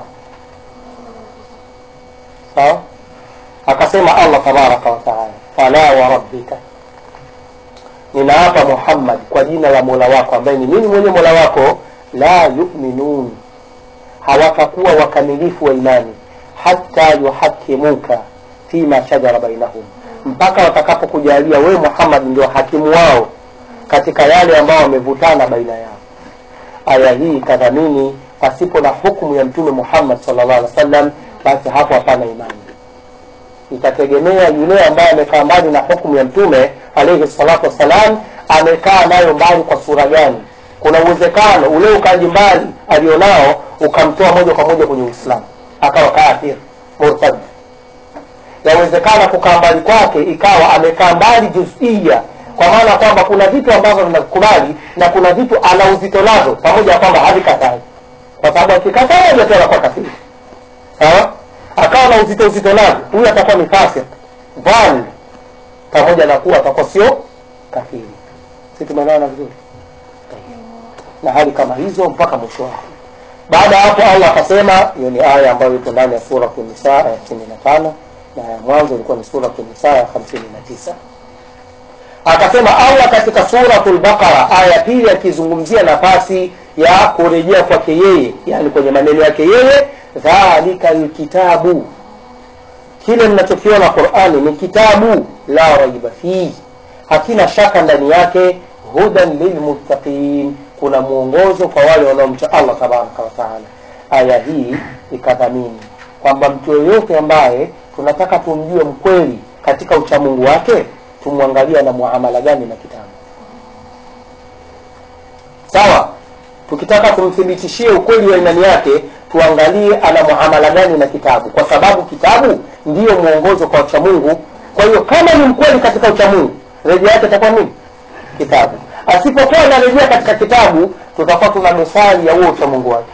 A: sawa akasema allah tabaraka wataala fala wa rabbika ninaapa muhammad kwa jina la mola wako ambaye ni mimi mwenye mola wako la yuminun hawatakuwa wakamilifu wa imani hata yuhakimuka fima shajara bainahum mpaka watakapokujalia wewe muhammad ndio hakimu wao katika yale ambao wamevutana baina yao aya hii ikadhamini pasipo na hukumu ya mtume muhammad sallallahu alaihi wasallam basi hapo hapana imani itategemea yule ambaye amekaa mbali na hukumu ya mtume alaihi salatu wassalam amekaa nayo mbali kwa sura gani kuna uwezekano ule ukaji mbali alionao ukamtoa moja kwa moja kwenye uislamu akawa kafir murtad yawezekana kukaa mbali kwake ikawa amekaa mbali juzia kwa maana kwamba kuna vitu ambavyo vinakubali na kuna vitu ana uzito nazo pamoja na kwamba havikatai kwa sababu akikataa moja tu anakuwa kafiri sawa akawa na uzito uzito navyo huyu atakuwa ni fasik dhal pamoja na kuwa atakuwa sio kafiri si tumeelewana vizuri na hali kama hizo mpaka mwisho wake baada ya hapo allah akasema hiyo ni aya ambayo ipo ndani ya sura nisa ya sitini na tano na ya mwanzo ilikuwa ni suratu Nisa ya hamsini na tisa akasema Allah katika suratul Baqara aya ya pili akizungumzia nafasi ya kurejea kwake yeye, yani kwenye maneno yake yeye, dhalika lkitabu, kile mnachokiona Qur'ani ni kitabu la raiba fihi, hakina shaka ndani yake, hudan lilmuttaqin, kuna mwongozo kwa wale wanaomcha Allah tabaraka wa taala. Aya hii ikadhamini kwamba mtu yoyote ambaye tunataka tumjue mkweli katika uchamungu wake tumwangalia na muamala gani na kitabu sawa tukitaka tumthibitishie ukweli wa imani yake tuangalie ana muamala gani na kitabu kwa sababu kitabu ndiyo mwongozo kwa uchamungu kwa hiyo kama ni mkweli katika uchamungu rejea yake itakuwa nini kitabu asipokuwa anarejea katika kitabu tutakuwa tuna dosari ya huo uchamungu wake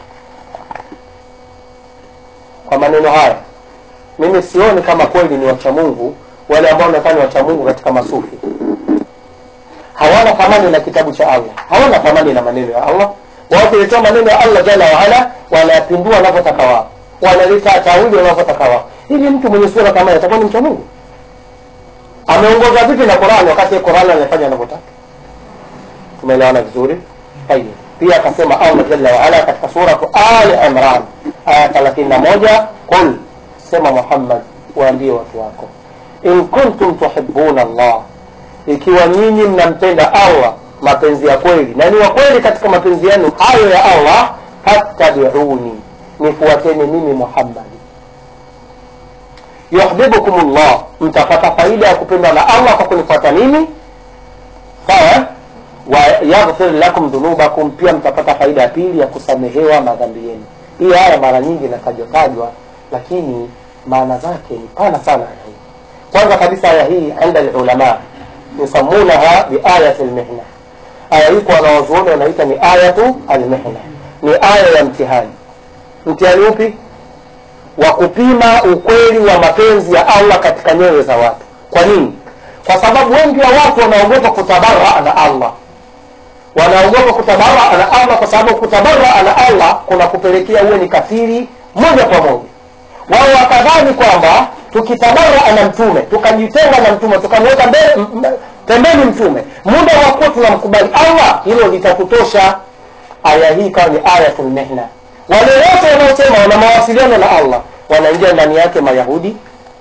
A: kwa maneno haya mimi sioni kama kweli ni wachamungu wale ambao wanaonekana wachamungu katika masufi hawana thamani na kitabu cha Allah, hawana thamani na maneno ya Allah. Wao kuletea maneno ya Allah jalla waala, wanayapindua wanavyotaka wao, wanaleta tawili wanavyotaka wao. Hivi mtu mwenye sura kama hiyo atakuwa ni mcha Mungu? Ameongoza vipi na Qur'ani wakati Qur'ani anafanya anavyotaka? Tumeelewana vizuri? Tayeb. Pia akasema Allah jalla waala katika sura Ali Imran aya 31, qul, sema Muhammad, waambie watu wako in kuntum tuhibbuna Allah, ikiwa nyinyi mnampenda Allah mapenzi ya kweli na ni wa kweli katika mapenzi yenu hayo ya Allah, fattabiuni, nifuateni mimi Muhammad. Yuhibbukum Allah, mtapata faida ya kupendwa na Allah kwa kunifuata mimi, sawa. Wa yaghfir lakum dhunubakum, pia mtapata faida ya pili ya kusamehewa madhambi yenu. Hii aya mara nyingi inatajwa tajwa, lakini maana zake ni pana sana aya hii. Kwanza kabisa aya hii inda ulama yusamunaha biayati lmihna. Aya hii kwa wanawazuoni wanaita ni ayatu almihna, ni aya ya mtihani. Mtihani upi? Wa kupima ukweli wa mapenzi ya Allah katika nyoyo za watu. Kwa nini? Kwa sababu wengi wa watu wanaogopa kutabaraa na Allah, wanaogopa kutabaraa na Allah kwa sababu kutabaraa na Allah kuna kupelekea uwe ni kafiri moja kwa moja. Wao wakadhani kwamba tukitabaraa na mtume tukajitenga na mtume tukamweka pembeni mtume, muda wa kuwa tunamkubali Allah, hilo litakutosha. Aya hii ikawa ni ayatul mihna. Wale wote wanaosema wana mawasiliano na Allah wanaingia ndani yake Mayahudi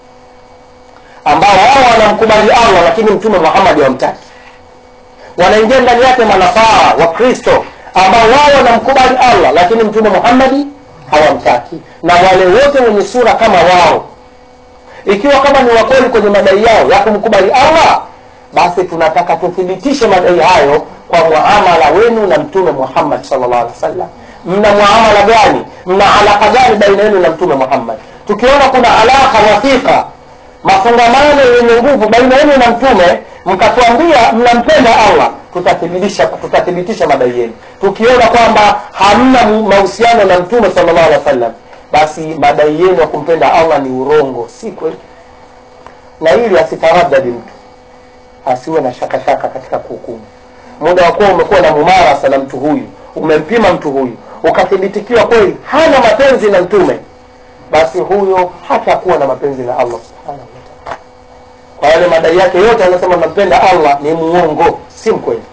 A: ambao wao wanamkubali Allah lakini mtume Muhammad hawamtaki. Wanaingia ndani yake manasara wa Kristo ambao wao wanamkubali Allah lakini mtume Muhammad hawamtaki, na wale wote wenye sura kama wao ikiwa kama ni wakweli kwenye madai yao ya kumkubali Allah, basi tunataka tuthibitishe madai hayo kwa muamala wenu na mtume Muhammad sallallahu alaihi wasallam. Mna muamala gani? Mna alaka gani baina yenu na mtume Muhammad? Tukiona kuna alaka wathika, mafungamano yenye nguvu baina yenu na mtume, mkatuambia mnampenda Allah, tutathibitisha tutathibitisha madai yenu. Tukiona kwamba hamna mahusiano na mtume sallallahu alaihi wasallam basi madai yenu ya kumpenda Allah ni urongo, si kweli. Na ili asitaradadi mtu, asiwe na shaka shaka katika kuhukumu. Muda wa kuwa umekuwa na mumarasa na mtu huyu, umempima mtu huyu, ukathibitikiwa kweli hana mapenzi na mtume, basi huyo hatakuwa na mapenzi na Allah subhanahu wa ta'ala. Kwa yale madai yake yote anasema nampenda Allah ni muongo, si mkweli.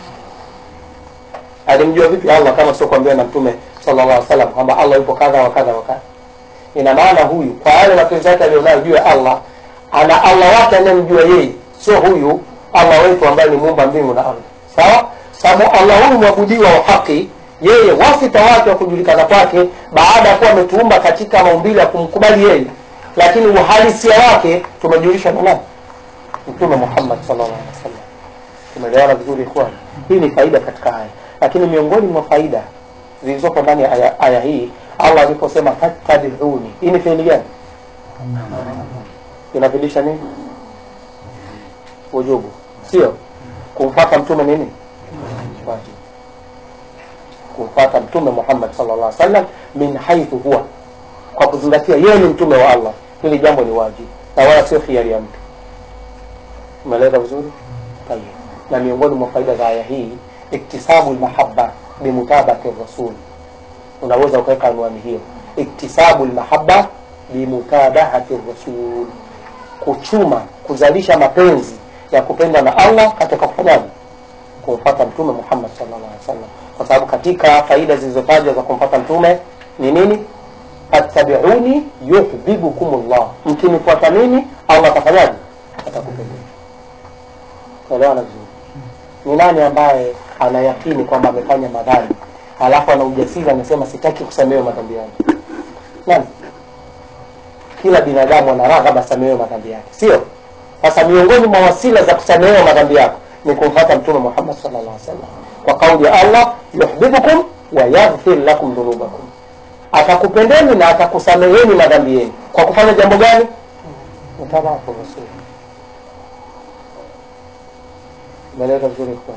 A: Alimjua vipi Allah kama sio kuambiwa na mtume sallallahu alaihi wasallam kwamba Allah yupo kadha wa kadha wa kadha. Ina maana huyu kwa yale mapenzi yake aliyonayo juu ya Allah, ana Allah wake anayemjua yeye, sio huyu Allah wetu ambaye ni muumba mbingu na ardhi. Sawa? Sababu Allah huyu mwabudiwa wa haki, yeye wasita wake wa kujulikana kwake baada ya kuwa ametuumba katika maumbile ya kumkubali yeye, lakini uhalisia wake tumejulishwa na nani? Mtume Muhammad sallallahu alaihi wasallam. Tumeelewana vizuri ikhwan? Hii ni faida katika haya, lakini miongoni mwa faida zilizopo ndani ya aya, aya hii Allah aliposema fattabiuni, hii ni fiili gani? Inafilisha nini? Ujubu, sio kumfata mtume nini? Wajibu. Kumfata mtume Muhammad sallallahu alaihi wasallam min haithu huwa, kwa kuzingatia yeye ni mtume wa Allah, hili jambo ni wajibu na wala sio khiari ya mtu. Umeeleza vizuri? Tayeb. Na miongoni mwa faida za aya hii iktisabu lmahabba bimutabati rasul, unaweza ukaweka anwani hiyo, iktisabu lmahabba bimutabahati rasul, kuchuma kuzalisha mapenzi ya kupendwa na allah katika kufanyaje kumfata mtume muhammad sallallahu alaihi wasallam kwa sababu katika faida zilizotajwa za kumfata mtume ni nini fattabiuni yuhbibukum llah mkinifuata mimi allah atafanyaje atakupendeza elewana vizuri ni nani ambaye anayakini kwamba amefanya madhambi alafu ana ujasiri anasema sitaki kusamehewa madhambi yangu nani kila binadamu ana raghaba asamehewe madhambi yake sio sasa miongoni mwa wasila za kusamehewa madhambi yako ni kumfata mtume muhammad sallallahu alaihi wasallam kwa kauli ya allah yuhibbukum wa yaghfir lakum dhunubakum atakupendeni na atakusameheni madhambi yenu kwa kufanya jambo gani mtabafu rasul umeeleza vizuri kwa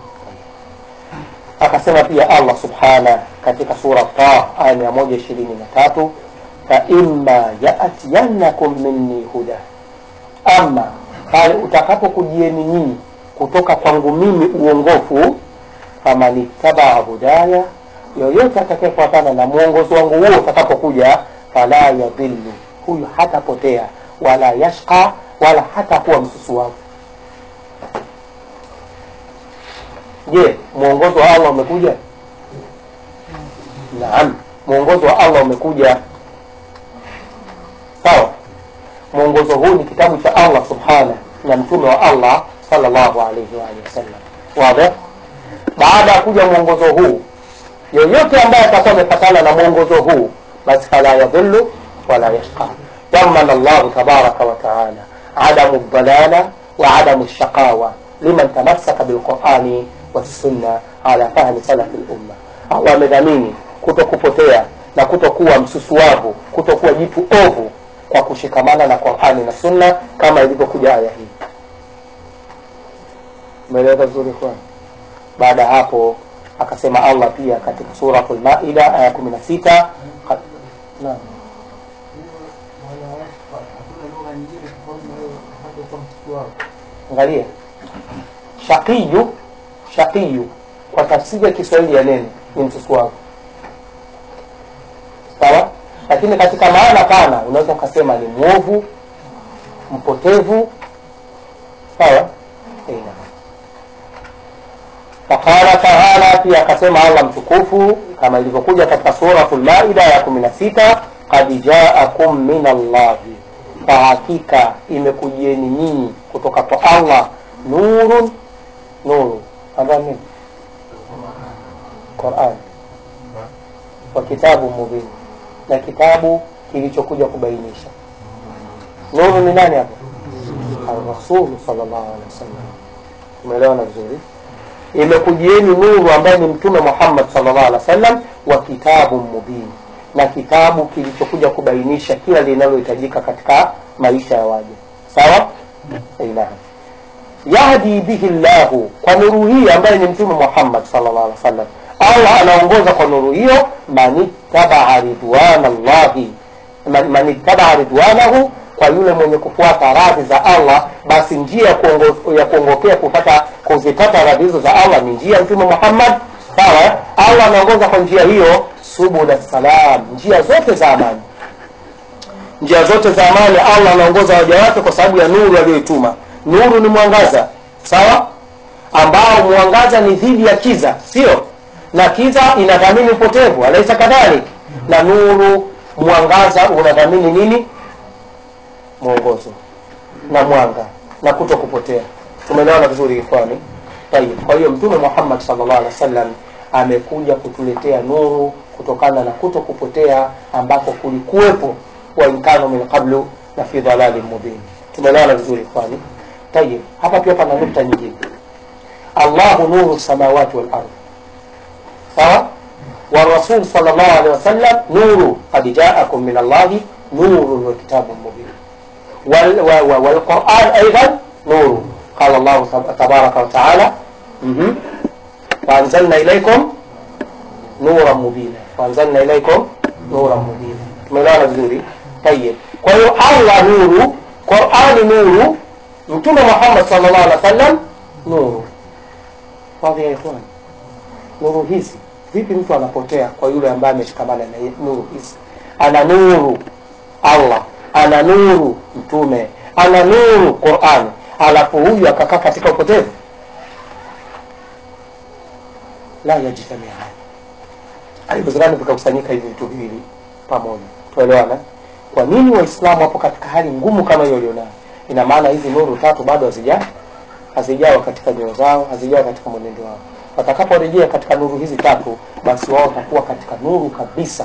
A: akasema pia allah subhana katika sura ta aya mia moja ishirini na tatu faima yatiyannakum minni huda ama pale utakapokujieni nyinyi kutoka kwangu mimi uongofu faman ittabaa hudaya yoyote atakayefuatana na mwongozo wangu huo utakapokuja fala yadhillu huyu hatapotea wala yashqa wala hatakuwa msusuwavu je mwongozo wa allah umekuja naam mwongozo wa allah umekuja sawa mwongozo huu ni kitabu cha allah subhana na mtume wa allah salllahu alaihi waalihi wasallam wadhi baada ya kuja mwongozo huu yoyote ambaye atakuwa amepatana na mwongozo huu basi fala yadhillu wala yashqa damana llahu tabaraka wataala adamu dhalala wa adamu lshaqawa liman tamassaka bilqurani wassunna ala fahmi salafi lumma allah amedhamini kuto kupotea na kutokuwa msusuavu kutokuwa jitu ovu kwa kushikamana na qurani na sunna kama ilivyokuja aya hii umeeleweka vizuri kwa baada ya hapo akasema allah pia katika suratu lmaida aya kumi na sita naam angalia shaqiyu shaqiyu kwa tafsiri ya kiswahili ya neno ni msusuavu sawa lakini katika maana pana unaweza ukasema ni mwovu mpotevu sawa Eina. faqala taala pia akasema allah mtukufu kama ilivyokuja katika suratu lmaida ya kumi na sita kad jaakum min allahi kwa hakika imekujieni nyinyi kutoka kwa allah nurun nuru ambayo nini quran wa kitabu mubin na kitabu kilichokuja kubainisha nuru ni nani hapo arrasulu salllahu alehi wasallam umeelewana vizuri imekujieni nuru ambaye ni mtume muhammad salllah alih wa sallam wa kitabu mubin na kitabu kilichokuja kubainisha kila linalohitajika katika maisha ya waja sawa naam yahdi bihi llahu kwa nuru hii ambaye ni mtume muhammad salllah alih wa sallam allah anaongoza kwa nuru hiyo manittabaa ridwana llahi manittabaa ridwanahu kwa yule mwenye kufuata radhi za allah basi njia ya kuongo- ya kuongokea kupata kuzipata radhi hizo za allah ni njia ya mtume muhammad sawa allah anaongoza kwa njia hiyo subula salam njia zote za amani njia zote za amani allah anaongoza waja wake kwa sababu ya nuru aliyoituma nuru ni mwangaza sawa ambao mwangaza ni dhidi ya kiza sio na kiza inadhamini upotevu alaisa kadhalik na nuru mwangaza unadhamini nini mwongozo na mwanga na kuto kupotea tumeelewana vizuri ikhwani tayib kwa hiyo mtume muhammad salllah alih wa sallam amekuja kutuletea nuru kutokana na kuto kupotea ambako kulikuwepo wainkanu min qablu na fi dhalalin mubin tumeelewana vizuri ikhwani tayib hapa pia pana nukta nyingine allahu nuru samawati walardi sawa والرسول صلى الله عليه وسلم نور قد جاءكم من الله نور وكتاب مبين وال و- و- والقرآن أيضا نور قال الله تب- تبارك وتعالى مهم. وأنزلنا إليكم نورا مبينا وأنزلنا إليكم نورا مبينا tumeelewana vizuri tayib kwa hiyo allah nuru qurani nuru mtume muhammad sallallahu alaihi wasallam nuru fadhi ya ikhwan nuru hizi vipi mtu anapotea kwa yule ambaye ameshikamana na nuru hizi ana nuru allah ana nuru mtume ana nuru qurani alafu huyu akakaa katika upotevu la yajtamiani haiwezekani vikakusanyika hivi vitu viwili pamoja tuelewana kwa nini waislamu wapo katika hali ngumu kama hiyo walionayo ina maana hizi nuru tatu bado hazija hazijawa katika nyoyo zao hazijawa katika mwenendo wao watakaporejea katika nuru hizi tatu basi wao watakuwa katika nuru kabisa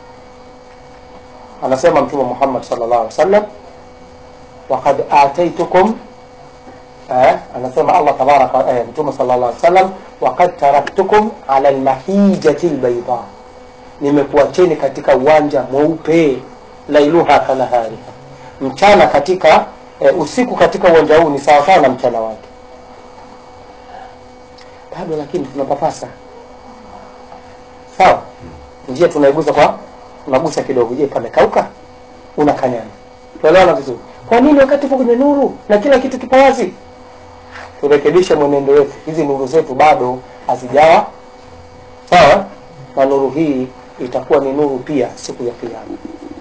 A: anasema mtume muhammad sallallahu alaihi wasallam wakad ataitukum eh, anasema allah tabaraka eh, mtume sallallahu alaihi wasallam wakad taraktukum ala lmahijati lbaida nimekuacheni katika uwanja mweupe lailuha kanahariha mchana katika eh, usiku katika uwanja huu ni sawasawa na mchana wake bado lakini tunapapasa sawa njia tunaigusa kwa unagusa kidogo je pamekauka unakanyana tuelewana vizuri kwa nini wakati upo kwenye nuru na kila kitu kipo wazi turekebishe mwenendo wetu hizi nuru zetu bado hazijawa sawa na nuru hii itakuwa ni nuru pia siku ya kiama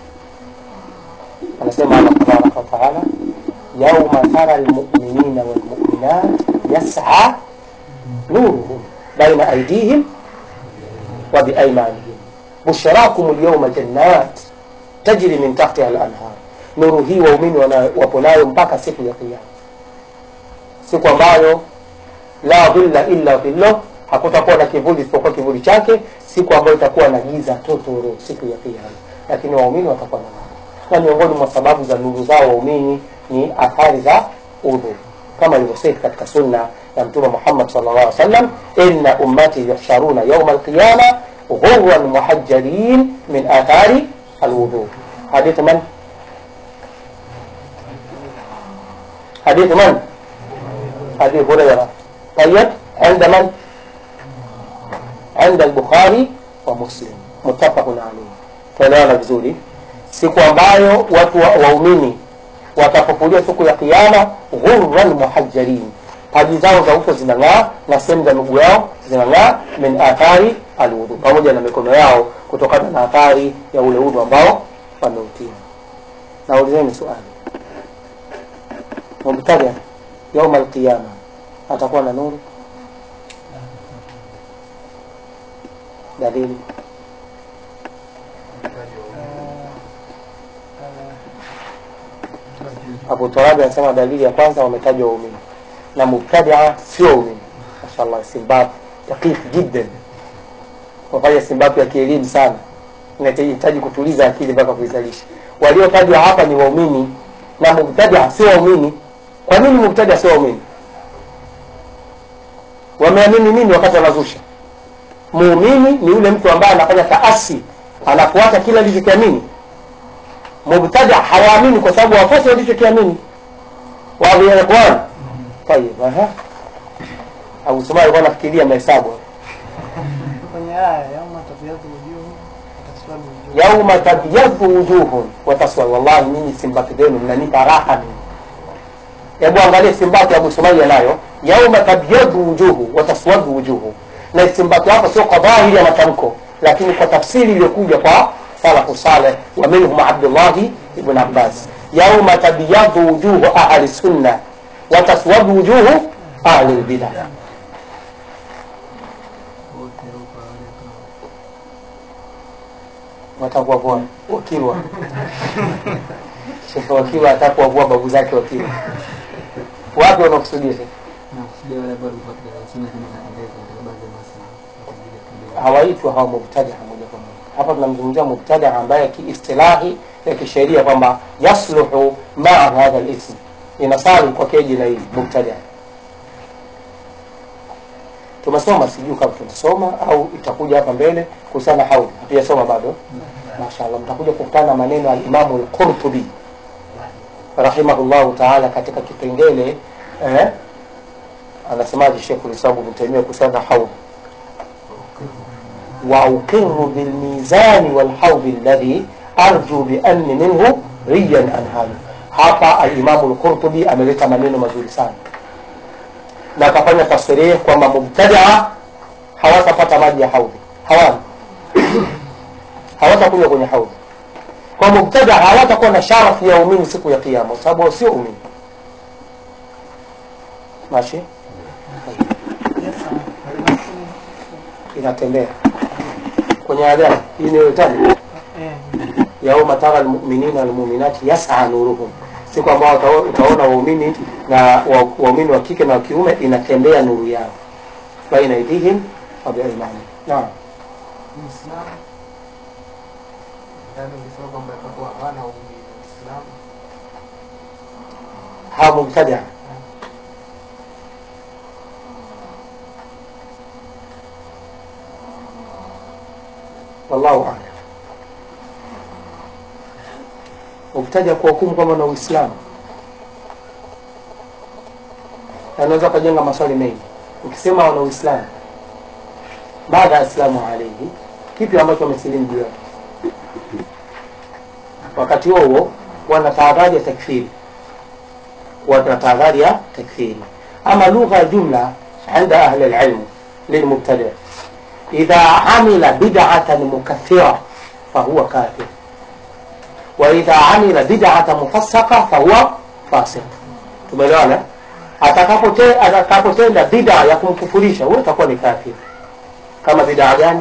A: anasema allah tabaraka wataala yauma tara lmuminina walmuminat yas'a nuruhum baina aidihim wa biaimanihim bushrakum lyawma jannat tajri min tahtiha lanhar nuru hii waumini wana- wapo nayo mpaka siku ya kiama siku ambayo la dhilla illa dhillah hakutakuwa na kivuli isipokuwa kivuli chake siku ambayo itakuwa na giza totoro siku ya kiama lakini waumini watakuwa na nuru na miongoni mwa sababu za nuru zao waumini ni athari za udhu kama ilivyosema katika sunna ya mtume muhammad sallallahu alaihi wasallam inna ummati yuhsharuna yauma alqiyama ghurran muhajjalin min athari alwudhu hadith man حديث من؟ حديث هريرة طيب عند من؟ عند البخاري ومسلم متفق عليه tuelewana vizuri siku ambayo watu wa- waumini watafufuliwa siku ya kiama ghurran muhajjalin paji zao za uso zinang'aa na sehemu za miguu yao zinang'aa min athari alwudhu pamoja na mikono yao kutokana na athari ya ule udhu ambao wameutia naulizeni swali mubtadia yauma alqiyama atakuwa na nuru dalili abu turabi anasema dalili ya kwanza wametajwa waumini na mubtadia sio waumini mashallah simbabu daqiq jiddan wafanya simbabu ya kielimu sana inahitaji kutuliza akili mpaka kuizalisha waliotajwa hapa ni waumini na mubtadia sio waumini kwa nini mubtadia sio waumini wameamini nini wakati wanazusha muumini ni yule mtu ambaye anafanya taasi anafuata kila alichokiamini mubtada hawaamini kwa sababu wafuasi walichokiamini wadhi ya ikhwan tayib aha Abu Suma alikuwa anafikiria mahesabu
C: kwenye aya yauma tabyadhu wujuhu wataswadu wujuhu
A: yauma tabyadhu wujuhun wa taswad wallahi nyinyi simbaki zenu mnanipa raha mimi hebu angalia simbaki Abu Sumaiya nayo yauma tabyadhu wujuhu wa taswadu wujuhu na istimbaki hapa sio kwa dhahiri ya matamko lakini kwa tafsiri iliyokuja kwa salafu saleh wa minhum Abdullahi ibn Abbas yauma tabyadhu wujuhu ahli sunna wa taswadu wujuhu ahli lbidah watakuwavua wakilwa shekhe wakilwa atakuwavua babu zake wakilwa wapi wanakusudia shekhe hawaitwi hawa mubtadia moja kwa moja hapa tunamzungumzia mubtadia ambaye kiistilahi ya kisheria kwamba yasluhu maa hadha lism inasali kwake jina hili mubtadia tumesoma sijui kama tunasoma au itakuja hapa mbele kuhusiana na haudhi hatujasoma bado mashallah mtakuja kukutana na maneno ya alimamu lqurtubi rahimahullahu taala katika kipengele eh, anasemaje shekhu lislamu bnu taimia kuhusiana na haudhi وأقر بالميزان والحوض الذي أرجو بأن منه ريا أنهال hapa alimamu lqurtubi ameleta maneno mazuri sana na akafanya tasrihi kwamba mubtadaa hawatapata maji ya haudhi hawana hawatakunywa kwenye haudhi kwa mubtada hawatakuwa na sharafu ya umini siku ya kiyama kwa sababu wao sio umini mashi
C: Yasa, halafu,
A: inatembea kwenye adhani hii inayotaja
C: eh,
A: yauma tara almuminina walmuminati yas'a nuruhum siku ambao utaona- utaona waumini na wa- waumini wa kike na wa kiume inatembea nuru yao baina aidihim wa biaimanihim naam
D: Uislamu ndani ulisema kwamba itakuwa hawana waumini Uislamu
A: hawa mubtadia wallahu alam mubtadia kuhukumu kwamba na uislamu anaweza ukajenga maswali mengi ukisema wana uislamu baada ya islamu alaihi kipi ambacho wamesilimu juu yake wakati huo huo wana tahadhari ya takfiri wana tahadhari ya takfiri ama lugha ya jumla عند أهل العلم للمبتدع إذا عمل بدعة مكفرة فهو كافر وإذا عمل بدعة مفسقة فهو فاسق tumeelewana atakapote- atakapotenda bidaa ya kumkufurisha huyo atakuwa ni kafir kama bidaa gani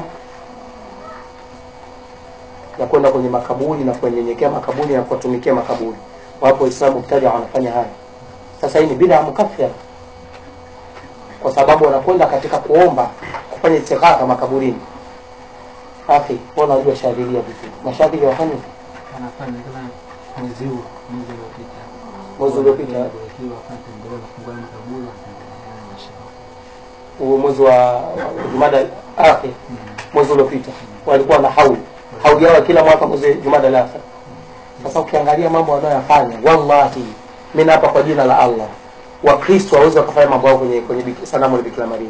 A: ya kwenda kwenye makaburi na kuenyenyekea makaburi na kuwatumikia makaburi wapo waislamu mtaja wanafanya haya sasa hii ni bidaa mukaffira kwa sababu wanakwenda katika kuomba kufanya istighara makaburini akhi wewe unajua shadhilia vipi mashadhili wafanye vipi?
B: anafanya kama mwezi huu mwezi uliopita
A: mwezi uliopita
B: ikiwa akatembelea kufungua makaburi wanatembelea na mashauri
A: huu mwezi wa wa jumada akhir mwezi uliopita walikuwa na hauli hauli yao kila mwaka mwezi jumada la akhir sasa ukiangalia mambo wanayoyafanya wallahi mimi hapa kwa jina la Allah wakristo waweze wakafanya mambo yao kwenye kwenye biki- sanamu la Bikira Maria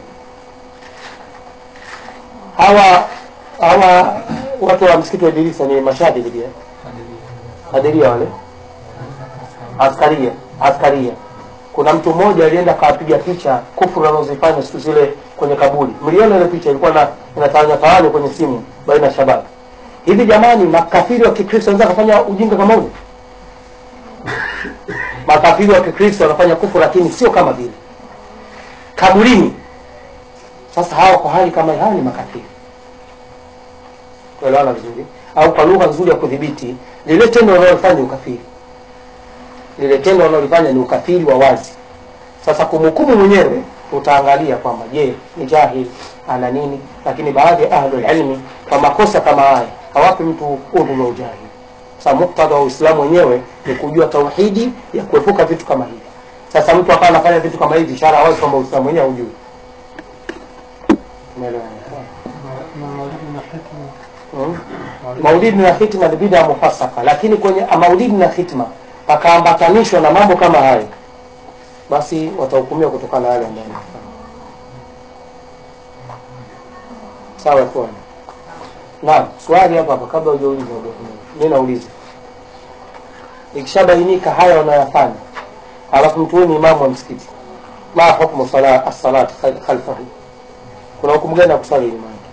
A: hawa hawa watu wa msikiti wa Idrisa ni mashahidi pia hadiria wale askaria askaria kuna mtu mmoja alienda akawapiga picha kufuru anazozifanya siku zile kwenye kaburi mliona ile picha ilikuwa na inatawanya tawanya kwenye simu baina ya shabab hivi jamani makafiri wa kikristo wanaweza kufanya ujinga kama ule makafiri wa kikristo wanafanya kufuru lakini sio kama vile kaburini sasa hawa kwa hali kama hii, hawa ni makafiri kuelewana vizuri au kwa lugha nzuri ya kudhibiti lile tendo wanalofanya ni ukafiri lile tendo wanalofanya ni ukafiri wa wazi sasa kumhukumu mwenyewe utaangalia kwamba je ni jahil ana nini lakini baadhi ya ahlul ilmi kwa makosa kama haya hawapi mtu udhu wa ujahili sasa muktadha wa uislamu wenyewe ni kujua tauhidi ya kuepuka vitu kama hivi sasa mtu akawa anafanya vitu kama hivi ishara wazi kwamba uislamu wenyewe haujui Umeelewana?
C: na maulidi na hikma
A: Mm. maulidi na hitma ni bid'a mufassaka lakini kwenye maulidi na hitma pakaambatanishwa na mambo kama hayo basi watahukumiwa kutokana na yale ambayo wanafanya sawa kwa naam swali hapa hapa kabla hujauliza mimi nauliza ikishabainika haya wanayofanya alafu mtu huyu ni imamu wa msikiti ma hukmu sala as-salat khalfahu kuna hukumu gani ya kusali nyuma yake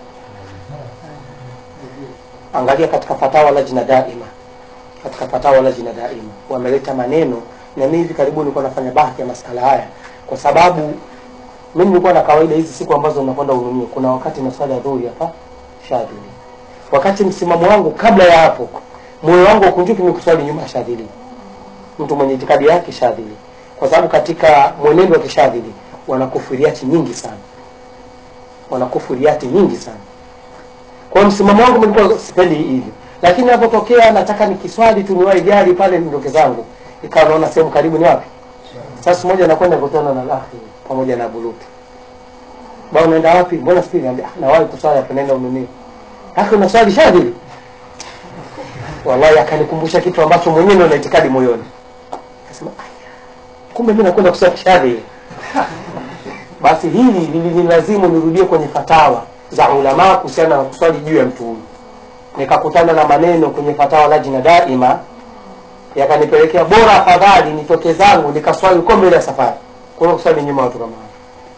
A: angalia katika fatawa lajna daima katika fatawa lajna daima wameleta maneno na mimi hivi karibuni nilikuwa nafanya bahthi ya masala haya kwa sababu mimi nilikuwa na kawaida hizi siku ambazo nakwenda ununio kuna wakati na swala ya dhuhuri hapa shadhili wakati msimamo wangu kabla ya hapo moyo wangu ukunjuki ni kuswali nyuma ya shadhili mtu mwenye itikadi yake shadhili kwa sababu katika mwenendo wa kishadhili wanakufuriati nyingi sana wanakufuriati nyingi sana kwa hiyo msimamo wangu nilikuwa sipendi hivyo lakini napotokea nataka nikiswali tu niwahi gari pale niondoke zangu ikawa naona sehemu karibu ni wapi sasa siku moja nakwenda kutana na lahi pamoja na bulutu bwana unaenda wapi mbona sipili niambia ah nawahi kuswali hapo naenda ununio haki unaswali shadhili wallahi akanikumbusha kitu ambacho mwenyewe ndio na itikadi moyoni akasema "Aya, kumbe mimi nakwenda kuswali shadhili basi hili lilinilazimu nirudie kwenye fatawa za ulama kuhusiana na kuswali juu ya mtu huyu nikakutana na maneno kwenye fatawa lajina daima yakanipelekea bora afadhali nitoke zangu nikaswali uko mbele ya safari kuna kuswali nyuma ya watu kama hao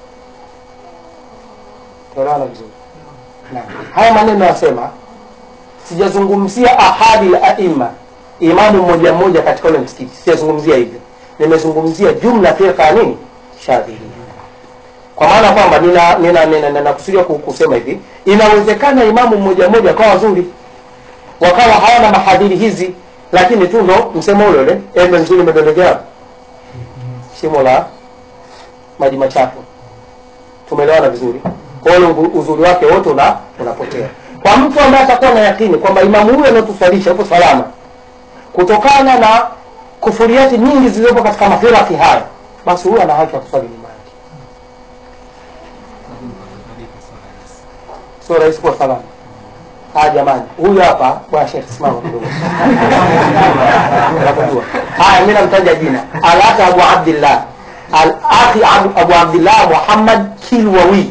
A: tuelewana vizuri Naam. haya maneno yasema sijazungumzia ahadi la aima imamu mmoja mmoja katika ule msikiti siyazungumzia hivyo nimezungumzia jumla firqa ya nini shadhilia kwa maana kwamba nina nina nina, nina kusudia ku- kusema hivi inawezekana imamu mmoja mmoja akawa wazuri wakawa hawana mahadhiri hizi lakini tu ndo msemo ule ule embe nzuri imedondokea shimo la maji machafu tumeelewana vizuri kwa hiyo ule uzuri wake wote una unapotea kwa mtu ambaye atakuwa na yakini kwamba imamu huyo anaotusalisha upo salama kutokana na kufuriati nyingi zilizopo katika mafiraki haya basi huyo ana haki ya kuswali nyuma yake sio rahisi kuwa salama haya jamani huyu hapa bwana shekh simama kidogo unapojua haya mi namtaja jina alaki abu abdillah alaki abu, abu abdillah muhammad kilwawi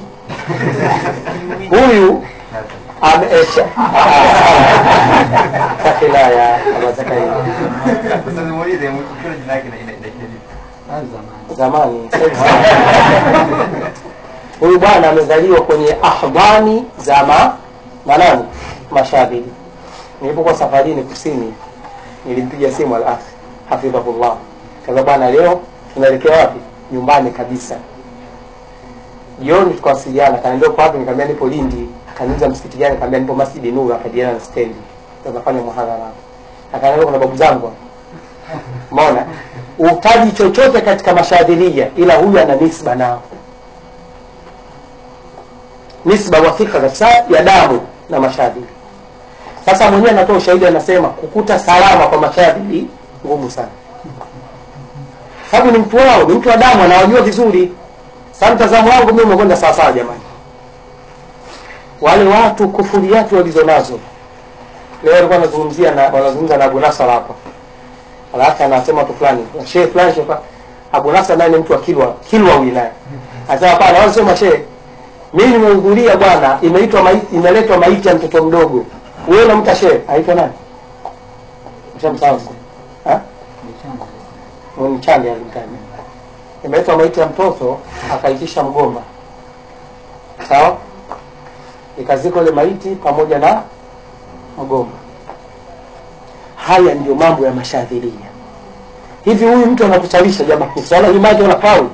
A: huyu ame- eh, sha- ah, ah, sakila ya Aba Zakaria.
B: Sasa nimuulize mtu jina yake na ina ina ina
A: zamani sasa hivi sana. huyu bwana amezaliwa kwenye ahdani za ma manani mashabili nilipokuwa safarini kusini nilimpiga simu al hafidhahullah kaza bwana leo tunaelekea wapi nyumbani kabisa jioni tukawasiliana kaniambia uko wapi nikamwambia nipo lindi akaniuliza msikiti gani nikamwambia nipo masjidi nuru akadiana na stendi tunafanya muhadhara hapo akaniambia kuna babu zangu hapa umeona utaji chochote katika mashadhilia ila huyu ana nisba nao nisba wathika kabisa ya damu na mashadhili sasa mwenyewe anatoa ushahidi anasema kukuta salama kwa mashadhili ngumu sana sababu ni mtu wao ni mtu wa damu anawajua vizuri sasa mtazamo wangu mimi umekwenda sawasawa jamani wale watu kufuriati walizo nazo leo walikuwa wanazungumzia na wanazungumza na Abu Nasar hapa alafu anasema watu fulani shehe fulani shehe fulani. Abu Nasar naye ni mtu wa Kilwa Kilwa wilaya anasema hapana wao sema shehe mimi nimehudhuria bwana imeitwa maiti imeletwa maiti ya mtoto mdogo wewe unamta shehe aitwa nani ushamsahau ha mchande alimtaja imeletwa maiti ya mtoto akaitisha mgomba sawa ikazikwa ile maiti pamoja na mgomba haya ndiyo mambo ya mashadhiria hivi huyu mtu anakusalisha jamani swala hii maji unafaulu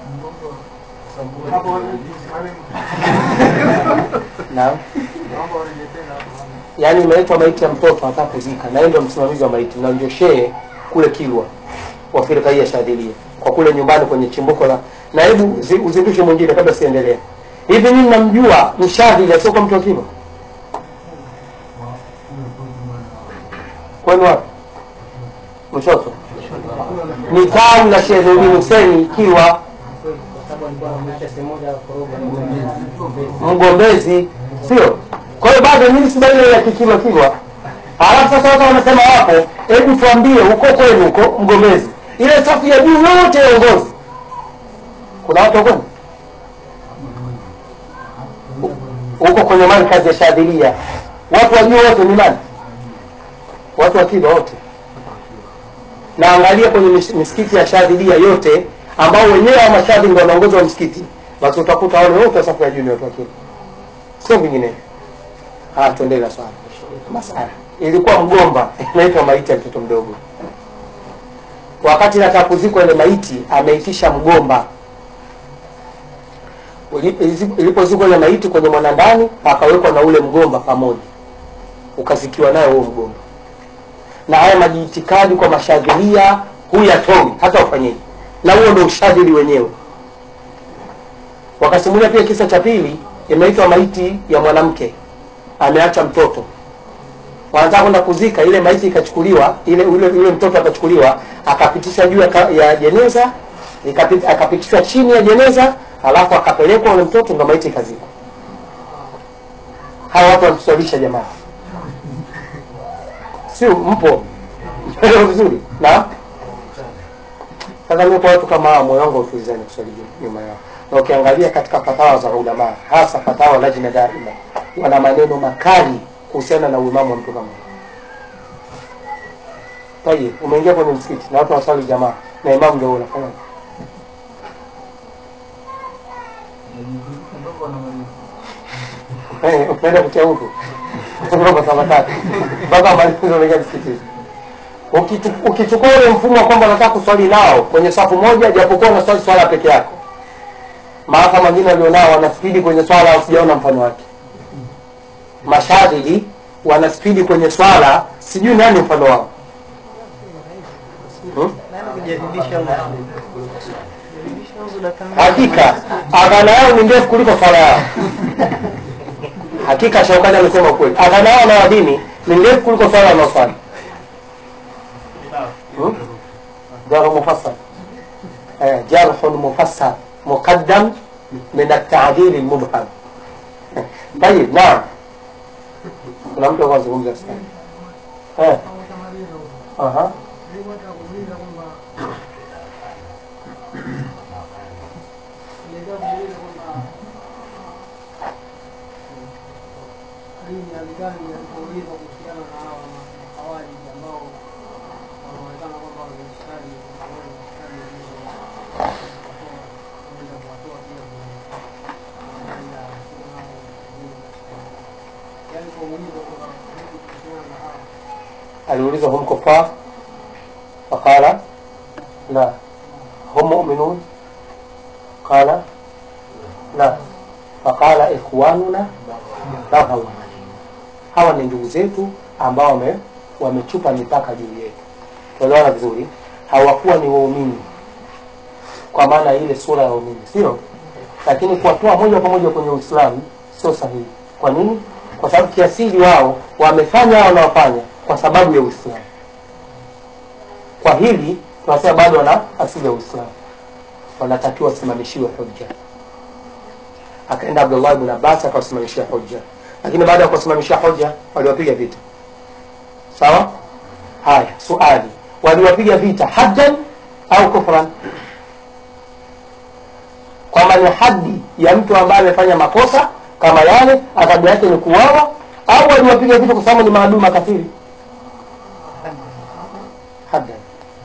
A: naam yaani imeletwa maiti ya mtoto anataka kuzika na yeye ndio msimamizi wa maiti na ndio shehe kule kilwa wa firqa hii ya shadhilia kwa kule nyumbani kwenye chimbuko la na hebu zi- uzindushe mwingine kabla siendelee hivi mimi namjua mshadhili asiokuwa mtu wa kilwa kwenu wapi mshoto ni tawi la shehe Nurdin Hussein kilwa mgombezi sio kwa hiyo bado mimi si ile ya kikilwa kilwa alafu sasa watu wanasema wapo hebu tuambie huko kwenu huko mgombezi ile safu ya juu yote ya uongozi kuna watu kwenu huko kwenye markazi ya shadhilia watu wa juu wote ni nani watu wa kilwa wote na angalia kwenye mis- misikiti ya shadhilia yote ambao wenyewe wa mashadhi ndio wanaongoza wa msikiti basi utakuta wale wote wa safu ya juu ni watu wa kilwa sio vinginevyo haya tuendelee na swali masala ilikuwa mgomba inaitwa maiti ya mtoto mdogo wakati nataka kuzikwa ile maiti ameitisha mgomba Uli- ilizi- ilipozikwa ile maiti kwenye mwanandani akawekwa na ule mgomba pamoja ukazikiwa nayo huo mgomba na haya majiitikadi kwa mashadhilia huyatoi hata ufanyeje na huo ndo ushadhili wenyewe wakasimulia pia kisa cha pili imeitwa maiti ya mwanamke ameacha mtoto wanataka kwenda kuzika ile maiti ikachukuliwa ile ule, ule mtoto akachukuliwa akapitishwa juu ya ka- ya jeneza ikapit- akapitishwa chini ya jeneza alafu akapelekwa ule mtoto ndo maiti ikazikwa hawa watu wanatusalisha jamani sio mpo Elewa vizuri na sasa mimi kwa watu kama hao moyo wangu utulizani kuswali nyuma yao na ukiangalia katika fatawa za ulama hasa fatawa lajna daima wana maneno makali kuhusiana na uimamu wa mtu kama huyo. Tayeb, umeingia kwenye msikiti na watu waswali jamaa na imamu ndio unafanya Eh, unaenda kutia huko Mambo sawa tatu mpaka malizo unaingia msikitini Ukitu- ukichukua ule mfumo wa kwamba unataka kuswali nao kwenye safu moja japokuwa unaswali swala peke yako maafa mengine walionao wanaspidi kwenye swala sijaona mfano wake mashadidi wanaspidi kwenye swala sijui nani mfano wao hmm?
C: Jaribisha huko. Jaribisha huko dakika mbili.
A: hakika adhana yao ni ndefu kuliko swala yao hakika shaukani amesema ukweli adhana yao na wadini ni ndefu kuliko swala wanaoswali hmm? jarh mufassar eh, jarhun mufassar muqaddam min at-ta'dil al-mubham طيب naam kuna mtu anazungumza sana eh aha
D: dini alikani alipoulizwa kuhusiana na hawa mahawariji ambao wanaonekana kwamba wameiskari wameiskari waweza kuwatoa pia kwenye baina ya sunna au dini yaani kuulizwa kwamba vipi kuhusiana na hawa
A: aliulizwa hum kuffar faqala la hum mu'minun qala la faqala ikhwanuna baghaw hawa ni ndugu zetu ambao wame wamechupa mipaka juu yetu tuelewana vizuri hawakuwa ni waumini kwa maana ile sura ya waumini sio lakini kuwatoa moja kwa moja kwenye uislamu sio sahihi kwa nini kwa sababu kiasili wao wamefanya hao wanaofanya kwa sababu ya uislamu kwa hili tunasema bado wana asili ya uislamu wanatakiwa wasimamishiwe hujja akaenda abdullah ibn abbas akawasimamishia hujja lakini baada ya kuwasimamishia hujja waliwapiga vita sawa haya suali waliwapiga vita haddan au kufran kwamba ni hadi ya mtu ambaye amefanya makosa kama yale adhabu yake ni kuuawa au waliwapiga vita kwa sababu ni maadui makafiri haddan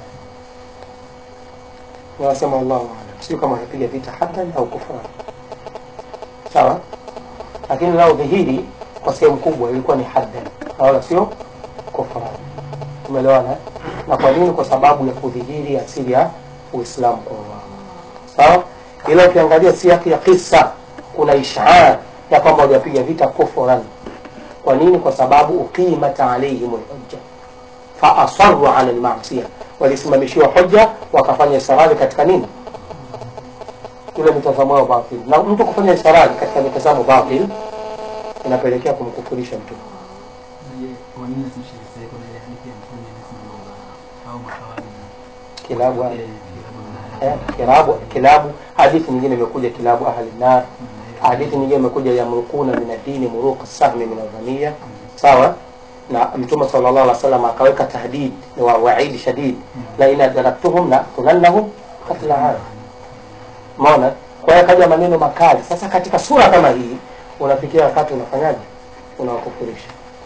A: wanasema wallahu alam sio kama wanapiga vita haddan au kufran sawa lakini lao dhihiri kwa sehemu kubwa ilikuwa ni haddan na wala sio kufran tumeelewana eh? na kwa nini kwa sababu ya kudhihiri asili ya uislamu kwa wao sawa ila ukiangalia siaki ya kisa kuna ishara ya kwamba waliwapiga vita kufran kwa nini kwa sababu uqimat alaihim lhujja faasaru ala lmasia walisimamishiwa hoja wakafanya israri katika nini ile mitazamo yao batil na mtu kufanya israri katika mitazamo batil inapelekea kumkufurisha mtu
B: Kwa nini asimshirikishe kuna ile hadithi ya mtume inasema kwamba hao makawani
A: kilabu
B: eh,
A: eh, kilabu kilabu hadithi nyingine imekuja kilabu ahli nar hadithi nyingine imekuja yamrukuna min adini muruqa sahmi min adhaniya sawa na mtume sallallahu alaihi wasallam akaweka tahdid wa waidi shadid la in adraktuhum la tulannahum qatla hada umeona kwa hiyo kaja maneno makali sasa katika sura kama hii unafikia wakati unafanyaje unawakufurisha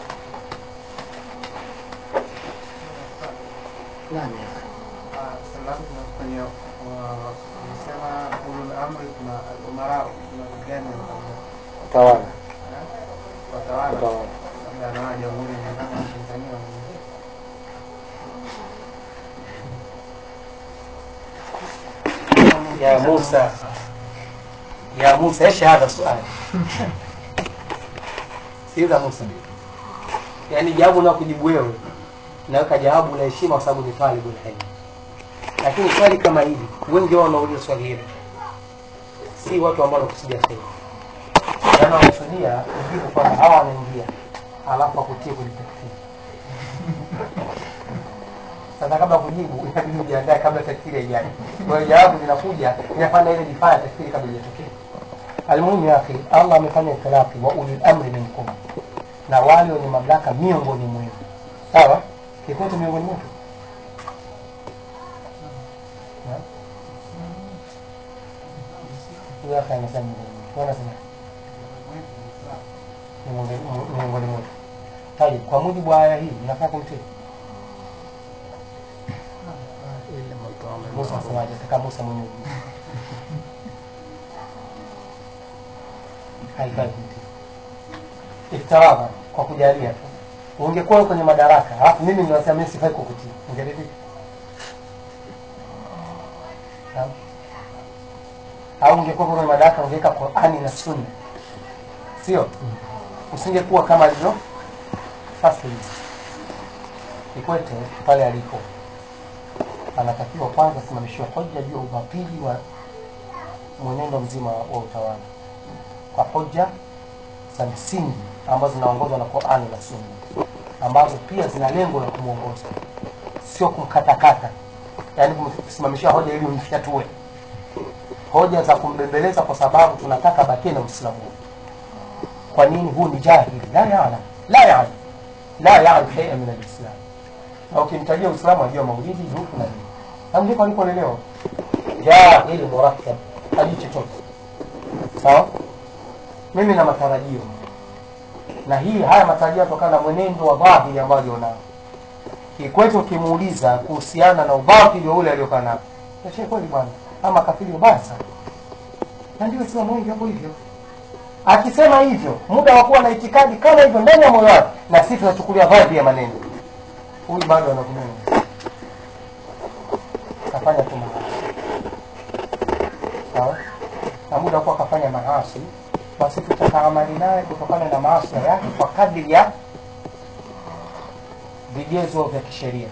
A: Naam, ya akhi.
C: salamu tunafanya wanasema ulul amri kuna al-umara kuna gani
A: utawala
C: watawala
A: utawala
C: labda anawa jamhuri ya muungano wa Tanzania
A: يا موسى يا موسى ايش هذا السؤال sikiliza Musa yaani jawabu na kujibu wewe naweka jawabu la heshima kwa sababu ni talibul ilm lakini swali kama hili wengi wao wanauliza swali hili si watu ambao wanakusudia kheri yaani wanakusudia ujibu kwamba hawa wanaingia alafu akutie kwenye takfiri sasa kabla kujibu inabidi ujiandae kabla takfiri haijaja kwa hiyo jawabu linakuja inafanya ile difaa ya takfiri kabla ijatokea almuhimu ya akhi allah amefanya itilaki wa ulil amri minkum na wale wenye mamlaka miongoni mwenu sawa kikwetu miongoni mwetu Na? huyo akhi anasema miongoni mwetu Wewe unasema ni miongoni- miongoni mwetu tayib kwa mujibu wa aya hii inafaa kumtii Musa asemaje? Kaka Musa mwenye ujuzi. Haifai kumtii. Iftiradha kwa kujalia tu.
E: ungekuwa wewe kwenye madaraka alafu mimi ninasema mimi sifai kukutii ungeridhika Naam. au ungekuwa kwenye madaraka ungeweka qurani na sunna sio usingekuwa kama alivyo sasa hivi kikwete pale alipo anatakiwa kwanza asimamishiwe hoja juu ya ubatili wa mwenendo mzima wa utawala kwa hoja za msingi ambazo zinaongozwa na Qur'ani na Sunna ambazo pia zina lengo la kumwongoza, sio kumkatakata, yaani kumsimamishia hoja ili umfyatue, hoja za kumbembeleza kwa sababu tunataka bakie na Uislamu. Kwa nini? Huu ni jahili, la ya'lam la ya'lam la ya'lam shay'an min al-islam, na ukimtajia Uislamu ajua maulidi dufu na nini, na ndipo alipolelewa jahili murakkab, hajui chochote. Sawa, mimi na matarajio na hii haya matarajio yanatokana na mwenendo wa dhahiri ambao alionao. Kikwete ukimuuliza kuhusiana na ubatili wa ule aliokaa nao, Sheikh kweli bwana, ama kafiri ubaya sana, na ndio Waislamu wengi hapo hivyo. Akisema hivyo, muda wa kuwa na itikadi kama hivyo ndani ya moyo wake, na sisi tunachukulia vibe ya maneno, huyu bado anakunena, kafanya tu maasi sawa, na muda wa kuwa kafanya maasi basi tutataamali naye kutokana na maasi yake kwa kadri ya vigezo vya kisheria.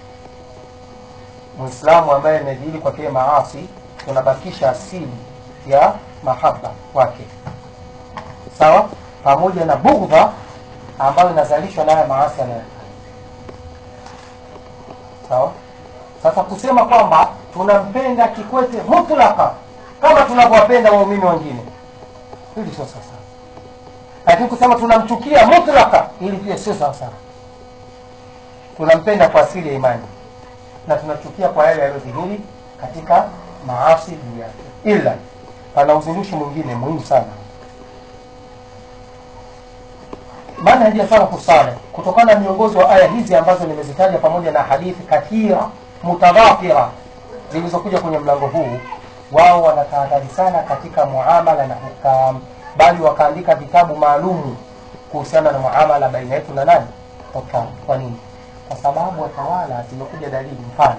E: Muislamu ambaye amedhihiri kwa kile maasi, tunabakisha asili ya mahaba kwake, sawa, pamoja na bughdha ambayo inazalishwa naye maasi anayo, sawa. Sasa kusema kwamba tunampenda Kikwete mutlaka kama tunavyowapenda waumini wengine hili sio sawa sawa, lakini kusema tunamchukia mutlaka, hili pia sio sawa sawa. Tunampenda kwa asili ya imani na tunachukia kwa yale yaliyodhihiri katika maasi juu yake, ila pana uzindushi mwingine muhimu sana manhaji ya salafu saleh kutokana na miongozo wa aya hizi ambazo nimezitaja pamoja na hadithi kathira mutadhafira zilizokuja kwenye mlango huu wao wanatahadhari sana katika muamala na hukam, bali wakaandika vitabu maalumu kuhusiana na muamala baina yetu na nani hukam. Kwa nini? Kwa sababu watawala, zimekuja dalili. Mfano,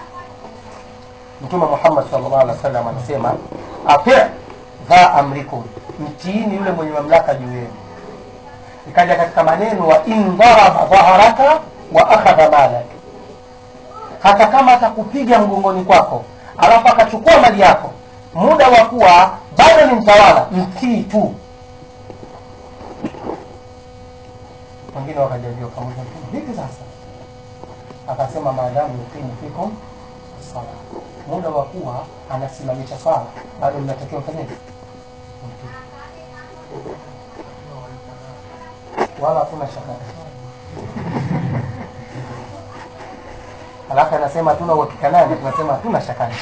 E: Mtume Muhammad sallallahu alaihi wasallam anasema ati dha amrikum, mtiini yule mwenye mamlaka juu yenu. Ikaja katika maneno wa in dharaba dhaharaka wa akhadha malak, hata kama atakupiga mgongoni kwako alafu akachukua mali yako, muda wa kuwa bado ni mtawala, mtii tu. Wengine wakajaliwa pamoja, vipi sasa? Akasema maadamu yuqimu fikum sala, muda wa kuwa anasimamisha swala, bado mnatakiwa fanyeje? Mtii. Wala hakuna shaka alafu anasema hatuna uhakika naye, tunasema hatuna shaka naye.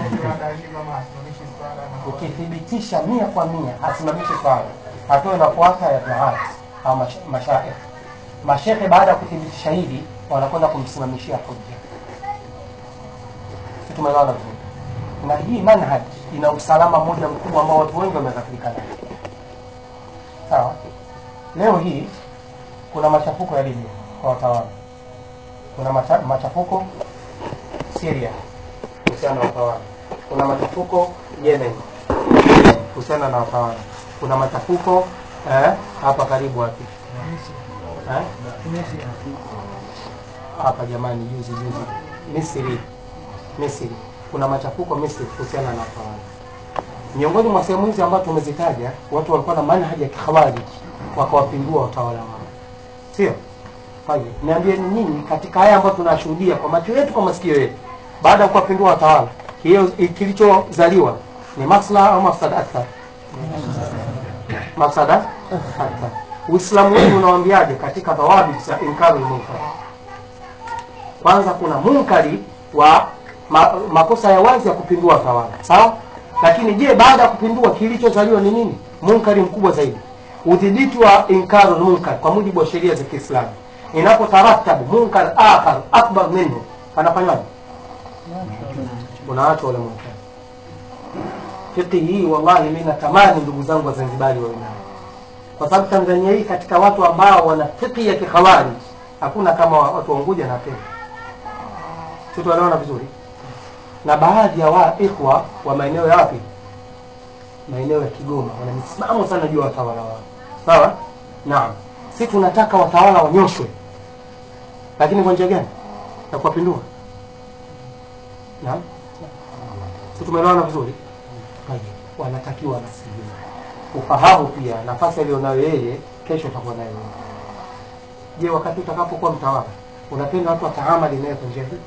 E: Ukithibitisha mia kwa mia asimamishe swala, hatua inafuata ya duat au mash- mashaikh. Mashekhe baada ya kuthibitisha hivi wanakwenda kumsimamishia hoja. Si tumeelewana vizuri? Na hii manhaj ina usalama mmoja mkubwa ambao watu wengi wameghafilika nayo. Sawa, leo hii kuna machafuko ya Libya kwa watawala kuna macha, machafuko Syria kuhusiana na watawala, kuna machafuko Yemen kuhusiana na watawala, kuna machafuko eh, hapa karibu wapi eh? hapa jamani, juzi juzi Misri, Misri kuna machafuko Misri kuhusiana na watawala. Miongoni mwa sehemu hizi ambazo tumezitaja, watu walikuwa na manhaji ya kikhawarij wakawapindua watawala wao, sio? Kwa hiyo niambieni nyinyi, katika haya ambayo tunashuhudia kwa macho yetu, kwa masikio yetu, baada ya kuwapindua watawala, hiyo kilichozaliwa ni maslaha au mafsada akthar? Mafsada akthar. Uislamu wetu unawaambiaje katika dhawabit za inkarul munkar? Kwanza kuna munkari wa ma, makosa ya wazi ya kupindua watawala, sawa. Lakini je, baada ya kupindua kilichozaliwa ni nini? Munkari mkubwa zaidi, udhibiti wa inkarul munkar kwa mujibu wa sheria za Kiislamu inapotaratabu munkar akhar akbar minhu anafanywaje? Unaachwa ule munkar. Fiqhi hii wallahi, mimi natamani ndugu zangu Wazanzibari wawe nayo, kwa sababu Tanzania hii katika watu ambao wana fiqhi ya kikhawarij hakuna kama watu wa Unguja na Pemba. Sisi tunaelewana vizuri, na baadhi ya wa ikhwa wa maeneo ya wapi, maeneo ya Kigoma wana misimamo sana juu ya watawala wao, sawa. Naam, sisi tunataka watawala wanyoshwe, lakini kwa njia gani? Ya kuwapindua. Naam, sisi tumeelewana vizuri. Tayeb, wanatakiwa wasilimu ufahamu pia nafasi aliyonayo yeye kesho utakuwa nayo wewe. Je, wakati utakapokuwa mtawala unapenda watu wataamali naye kwa njia hii?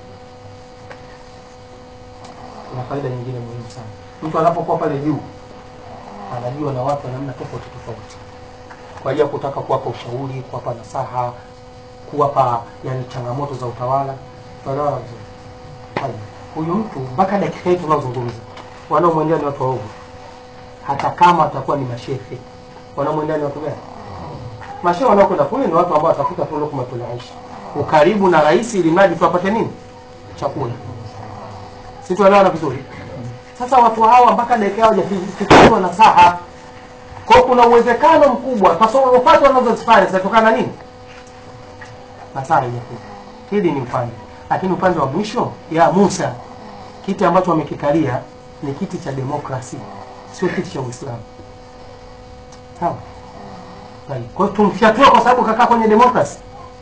E: Kuna faida nyingine muhimu sana. Mtu anapokuwa pale juu anajua na watu wa namna tofauti tofauti, kwa ajili ya kutaka kuwapa ushauri, kuwapa nasaha, kuwapa yani changamoto za utawala. Tunaelewana vizuri? Tayeb, huyu mtu mpaka dakika hii tunaozungumza wanaomwendea ni watu waovu hata kama watakuwa ni mashehe wanamwendea ni watu gani? Mashehe wanaokwenda kule ni watu ambao watafuta tu lukma tunaishi ukaribu na rais, ili mradi tu apate nini? Chakula. Si tuelewana vizuri? Sasa watu hawa mpaka dakika yao hajafikiriwa na saha, kwa hiyo kuna uwezekano mkubwa tasarufati wanazozifanya zinatokana na nini? Hasara ijakuja. Hili ni upande, lakini upande wa mwisho ya Musa, kiti ambacho wamekikalia ni kiti cha demokrasi sio kiti cha Uislamu. Sawa? Right. Kwa hiyo tumfyatua kwa sababu kakaa kwenye demokrasi.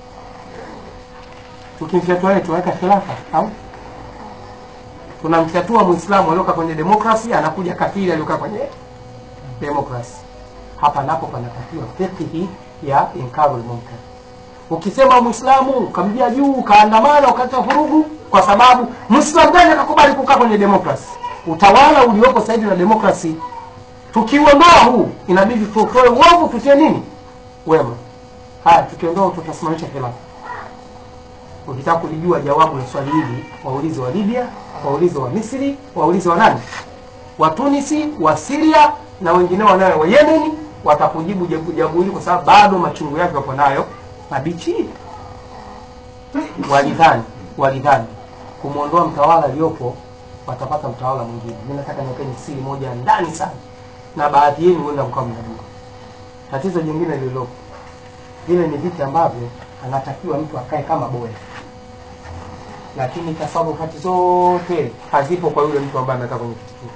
E: Tukimfyatua yeye tuweka khilafa au tunamfyatua Muislamu aliyokaa kwenye demokrasi, anakuja kafiri aliyokaa kwenye demokrasi. Hapa napo panatakiwa fiqhi ya inkarul munkar. Ukisema Muislamu ukamjia juu ukaandamana ukaleta vurugu, kwa sababu Muislamu gani akakubali kukaa kwenye demokrasi? utawala uliopo sasa hivi na demokrasi tukiuondoa huu inabidi tutoe uovu tutie nini wema haya tukiondoa tutasimamisha khilafa ukitaka kulijua jawabu la swali hili waulize wa libya waulize wa misri waulize wa nani wa tunisi wa siria na wengineo wanayo wa yemeni watakujibu jabu jabu hili kwa sababu bado machungu yake wapo nayo mabichi walidhani walidhani kumwondoa mtawala aliyopo watapata mtawala mwingine. Mimi nataka niwekeni siri moja ndani sana, na baadhi yenu huenda mkawa mnajua. Tatizo jingine lililopo, vile ni viti ambavyo anatakiwa mtu akae kama boya, lakini tasarufati zote hazipo kwa yule mtu ambaye amekaa kwenye kiti kile.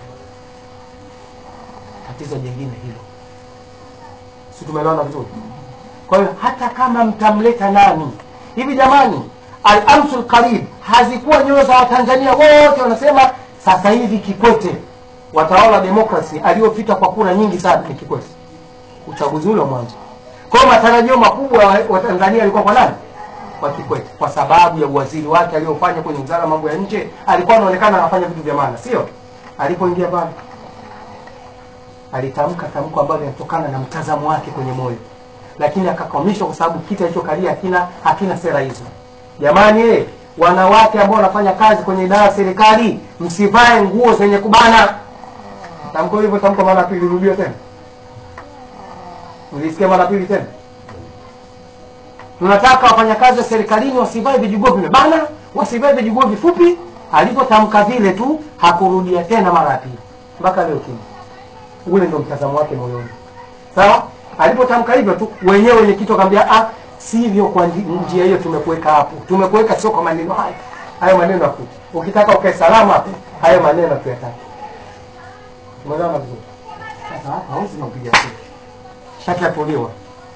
E: Tatizo jingine hilo, si tumeelewana vizuri? Kwa hiyo hata kama mtamleta nani hivi, jamani, al-amsul qarib hazikuwa nyoyo za Watanzania wote wanasema sasa hivi Kikwete watawala demokrasi aliyopita kwa kura nyingi sana ni Kikwete, uchaguzi ule wa mwanzo. Kwa hiyo matarajio makubwa ya Watanzania alikuwa kwa nani? Kwa Kikwete, kwa sababu ya uwaziri wake aliyofanya kwenye wizara ya mambo ya nje, alikuwa anaonekana anafanya vitu vya maana, sio? Alipoingia pale alitamka tamko ambalo linatokana na mtazamo wake kwenye moyo, lakini akakwamishwa kwa sababu kiti alichokalia hakina hakina sera hizo. Jamani eh, wanawake ambao wanafanya kazi kwenye idara ya serikali msivae nguo zenye kubana. Tamko hivyo, tamko mara pili, rudia tena. Ulisikia mara pili tena? Tunataka wafanyakazi wa serikalini wasivae vijiguo vimebana, wasivae vijiguo vifupi. Alipotamka vile tu hakurudia tena mara ya pili mpaka leo kimya. Ule ndo mtazamo wake moyoni, sawa. Alipotamka hivyo tu, wenyewe wenye kitu akamwambia ah, sivyo kwa ndi- njia hiyo tumekuweka hapo tumekuweka sio kwa maneno haya hayo maneno yakuja ukitaka ukae salama hapo hayo maneno tuyataka umeelewana vizuri sasa hapa hauzi nakupiga simu shati yatolewa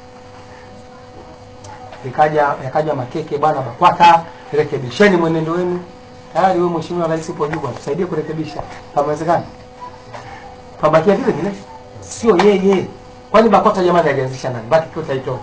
E: ikaja yakaja makeke bwana bakwata rekebisheni mwenendo wenu tayari wewe mheshimiwa rais upo juu bwana tusaidie kurekebisha pamewezekana pabakia vile vile sio yeye kwani bakwata jamani alianzisha nani baki tu taitoa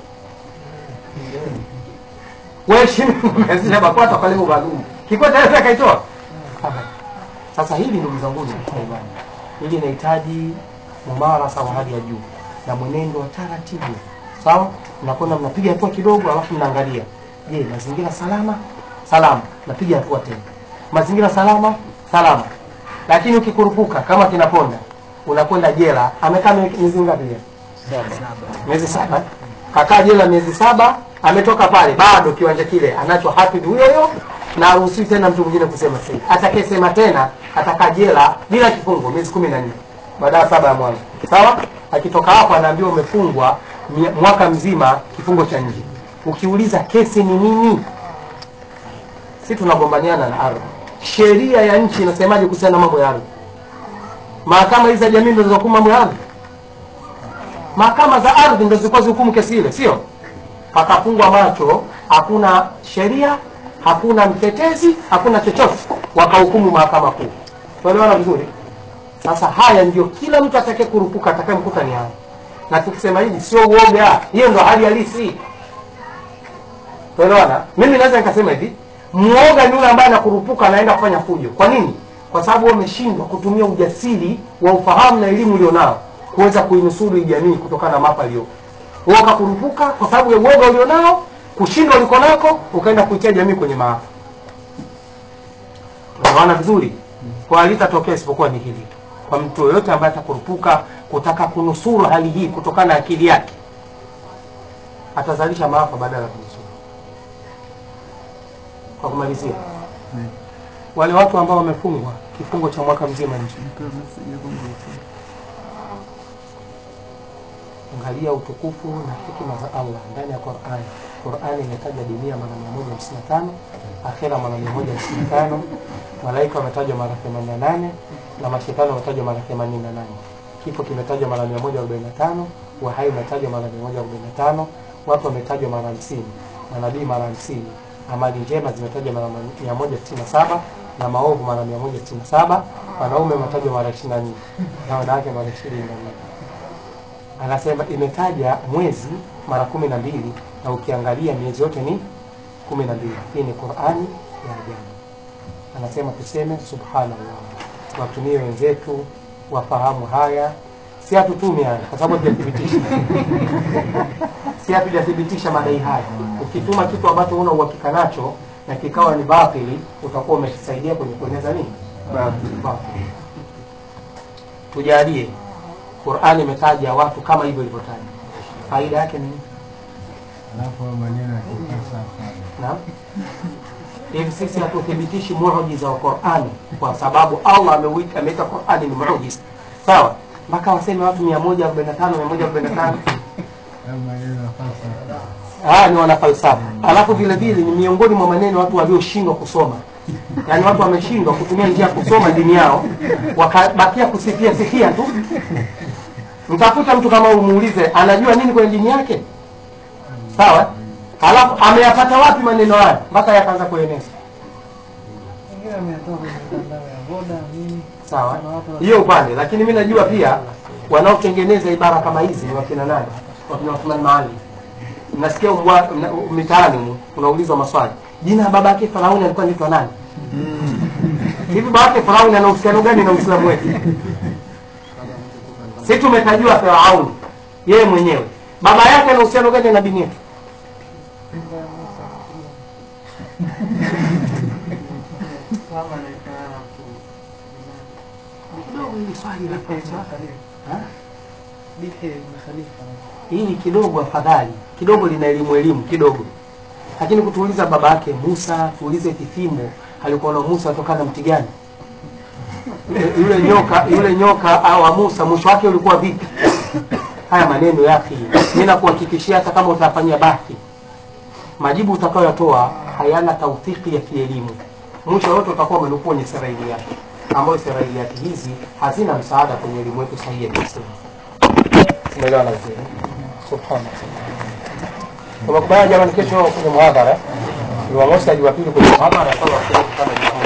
E: wewe shini umeanzisha BAKWATA kwa lengo maalum. Kikwete yeye akaitoa. Sasa hili ndugu zangu ni katika imani. Hili linahitaji mumarasa wa hali ya juu na mwenendo wa taratibu. Sawa? Mnakwenda mnapiga hatua kidogo alafu mnaangalia. Je, mazingira salama? Salama. Napiga hatua tena. Mazingira salama? Salama. Lakini ukikurupuka kama kinaponda unakwenda jela. Amekaa miezi ngapi jela? Miezi saba. Kakaa jela miezi saba ametoka pale bado kiwanja kile anacho hafidh huyo huyo na haruhusiwi tena mtu mwingine kusema sasa atakayesema tena atakaa jela bila kifungo miezi kumi na nne baada ya saba ya mwanzo sawa akitoka hapo anaambiwa umefungwa mia- mwaka mzima kifungo cha nje ukiuliza kesi ni nini si tunagombaniana na ardhi sheria ya nchi inasemaje kuhusiana na mambo ya ardhi mahakama hizi za jamii ndo zinahukumu mambo ya ardhi mahakama za ardhi ndo zilikuwa zihukumu kesi ile sio pakafungwa macho hakuna sheria hakuna mtetezi hakuna chochote wakahukumu mahakama kuu tuelewana vizuri sasa haya ndio kila mtu atake kurupuka atakayemkuta ni haya na tukisema hivi sio uoga hiyo ndo hali halisi tuelewana mimi naweza nikasema hivi mwoga ni yule ambaye anakurupuka anaenda kufanya fujo kwa nini kwa sababu wewe umeshindwa kutumia ujasiri wa ufahamu na elimu ulionao kuweza kuinusuru hii jamii kutokana na maafa aliyopo wewe ukakurupuka kwa sababu ya uoga ulionao kushindwa uliko nako ukaenda kuitia jamii kwenye maafa tunaelewana vizuri kwa halitatokea isipokuwa ni hili tu kwa mtu yoyote ambaye atakurupuka kutaka kunusuru hali hii kutokana na akili yake atazalisha maafa badala ya kunusuru kwa kumalizia wale watu ambao wamefungwa kifungo cha mwaka mzima nje angalia utukufu na hikima za allah ndani ya qurani qurani imetaja dunia mara 155 akhira mara 155 malaika wametajwa mara 88 na mashetani wametajwa mara 88 kifo kimetajwa mara 145 wahai umetajwa mara 145 watu wametajwa mara 50 manabii mara 50 amali njema zimetajwa mara 167 na maovu mara 167 wanaume wametajwa mara 24 na wanawake mara 24 anasema imetaja mwezi mara kumi na mbili na ukiangalia miezi yote ni kumi na mbili hii ni qurani ya ajabu anasema tuseme subhanallah watumie wenzetu wafahamu haya si hatutume haya kwa sababu hatujathibitisha si hatujathibitisha madai haya ukituma kitu ambacho una uhakika nacho na kikawa ni batili utakuwa umekisaidia kwenye kueneza nini batili tujalie qurani imetaja watu kama hivyo ilivyotaja faida yake ni nini
D: alafu maneno ya kifalsafa
E: Naam. hivi sisi hatuthibitishi muujiza wa qurani kwa sababu allah ameuita ameita qurani ni muujiza sawa mpaka waseme watu mia moja arobaini na tano mia moja arobaini na tano
D: au maneno ya falsafa
E: haya ni wanafalsafa alafu vile vile ni miongoni mwa maneno watu walioshindwa kusoma yaani watu wameshindwa kutumia njia ya kusoma dini yao wakabakia kusifia sifia tu mtafuta mtu kama umuulize anajua nini kwenye dini yake sawa halafu ameyapata wapi maneno haya mpaka yakaanza kueneza
C: Wengine wameyatoa kwenye mitandao ya voda nini.
E: sawa
C: Kuna watu
E: hiyo upande lakini mi najua pia wanaotengeneza ibara kama hizi ni wakina nani wakina Uthman Maali nasikia umbwa- mna- mitaani humu, unaulizwa maswali jina la baba yake Farauni alikuwa anaitwa nani hivi baba yake Farauni ana uhusiano gani na Uislamu wetu si tumetajua Farauni yeye mwenyewe baba yake ana uhusiano gani na dini yetu
C: kama anaitana na mtu
E: kidogo hili swali la falsafa. Ha?
C: Bihe ibn Khalifa.
E: hili kidogo afadhali kidogo lina elimu elimu kidogo lakini kutuuliza baba yake musa tuulize kifimo alikuwa na musa atokana na mti gani Yule- yule nyoka yule nyoka au wa musa mwisho wake ulikuwa vipi haya maneno yake mi nakuhakikishia hata kama utafanyia bahthi majibu utakayotoa hayana tauthiki ya kielimu mwisho wote utakuwa umenukuu kwenye serailiyati ambayo serailiyati hizi hazina msaada kwenye elimu yetu sahihi ya kiislamu umeelewana vizuri subhanallah tumekubaliana jamani kesho kwenye muhadhara jumamosi na jumapili kwenye muhadhara kama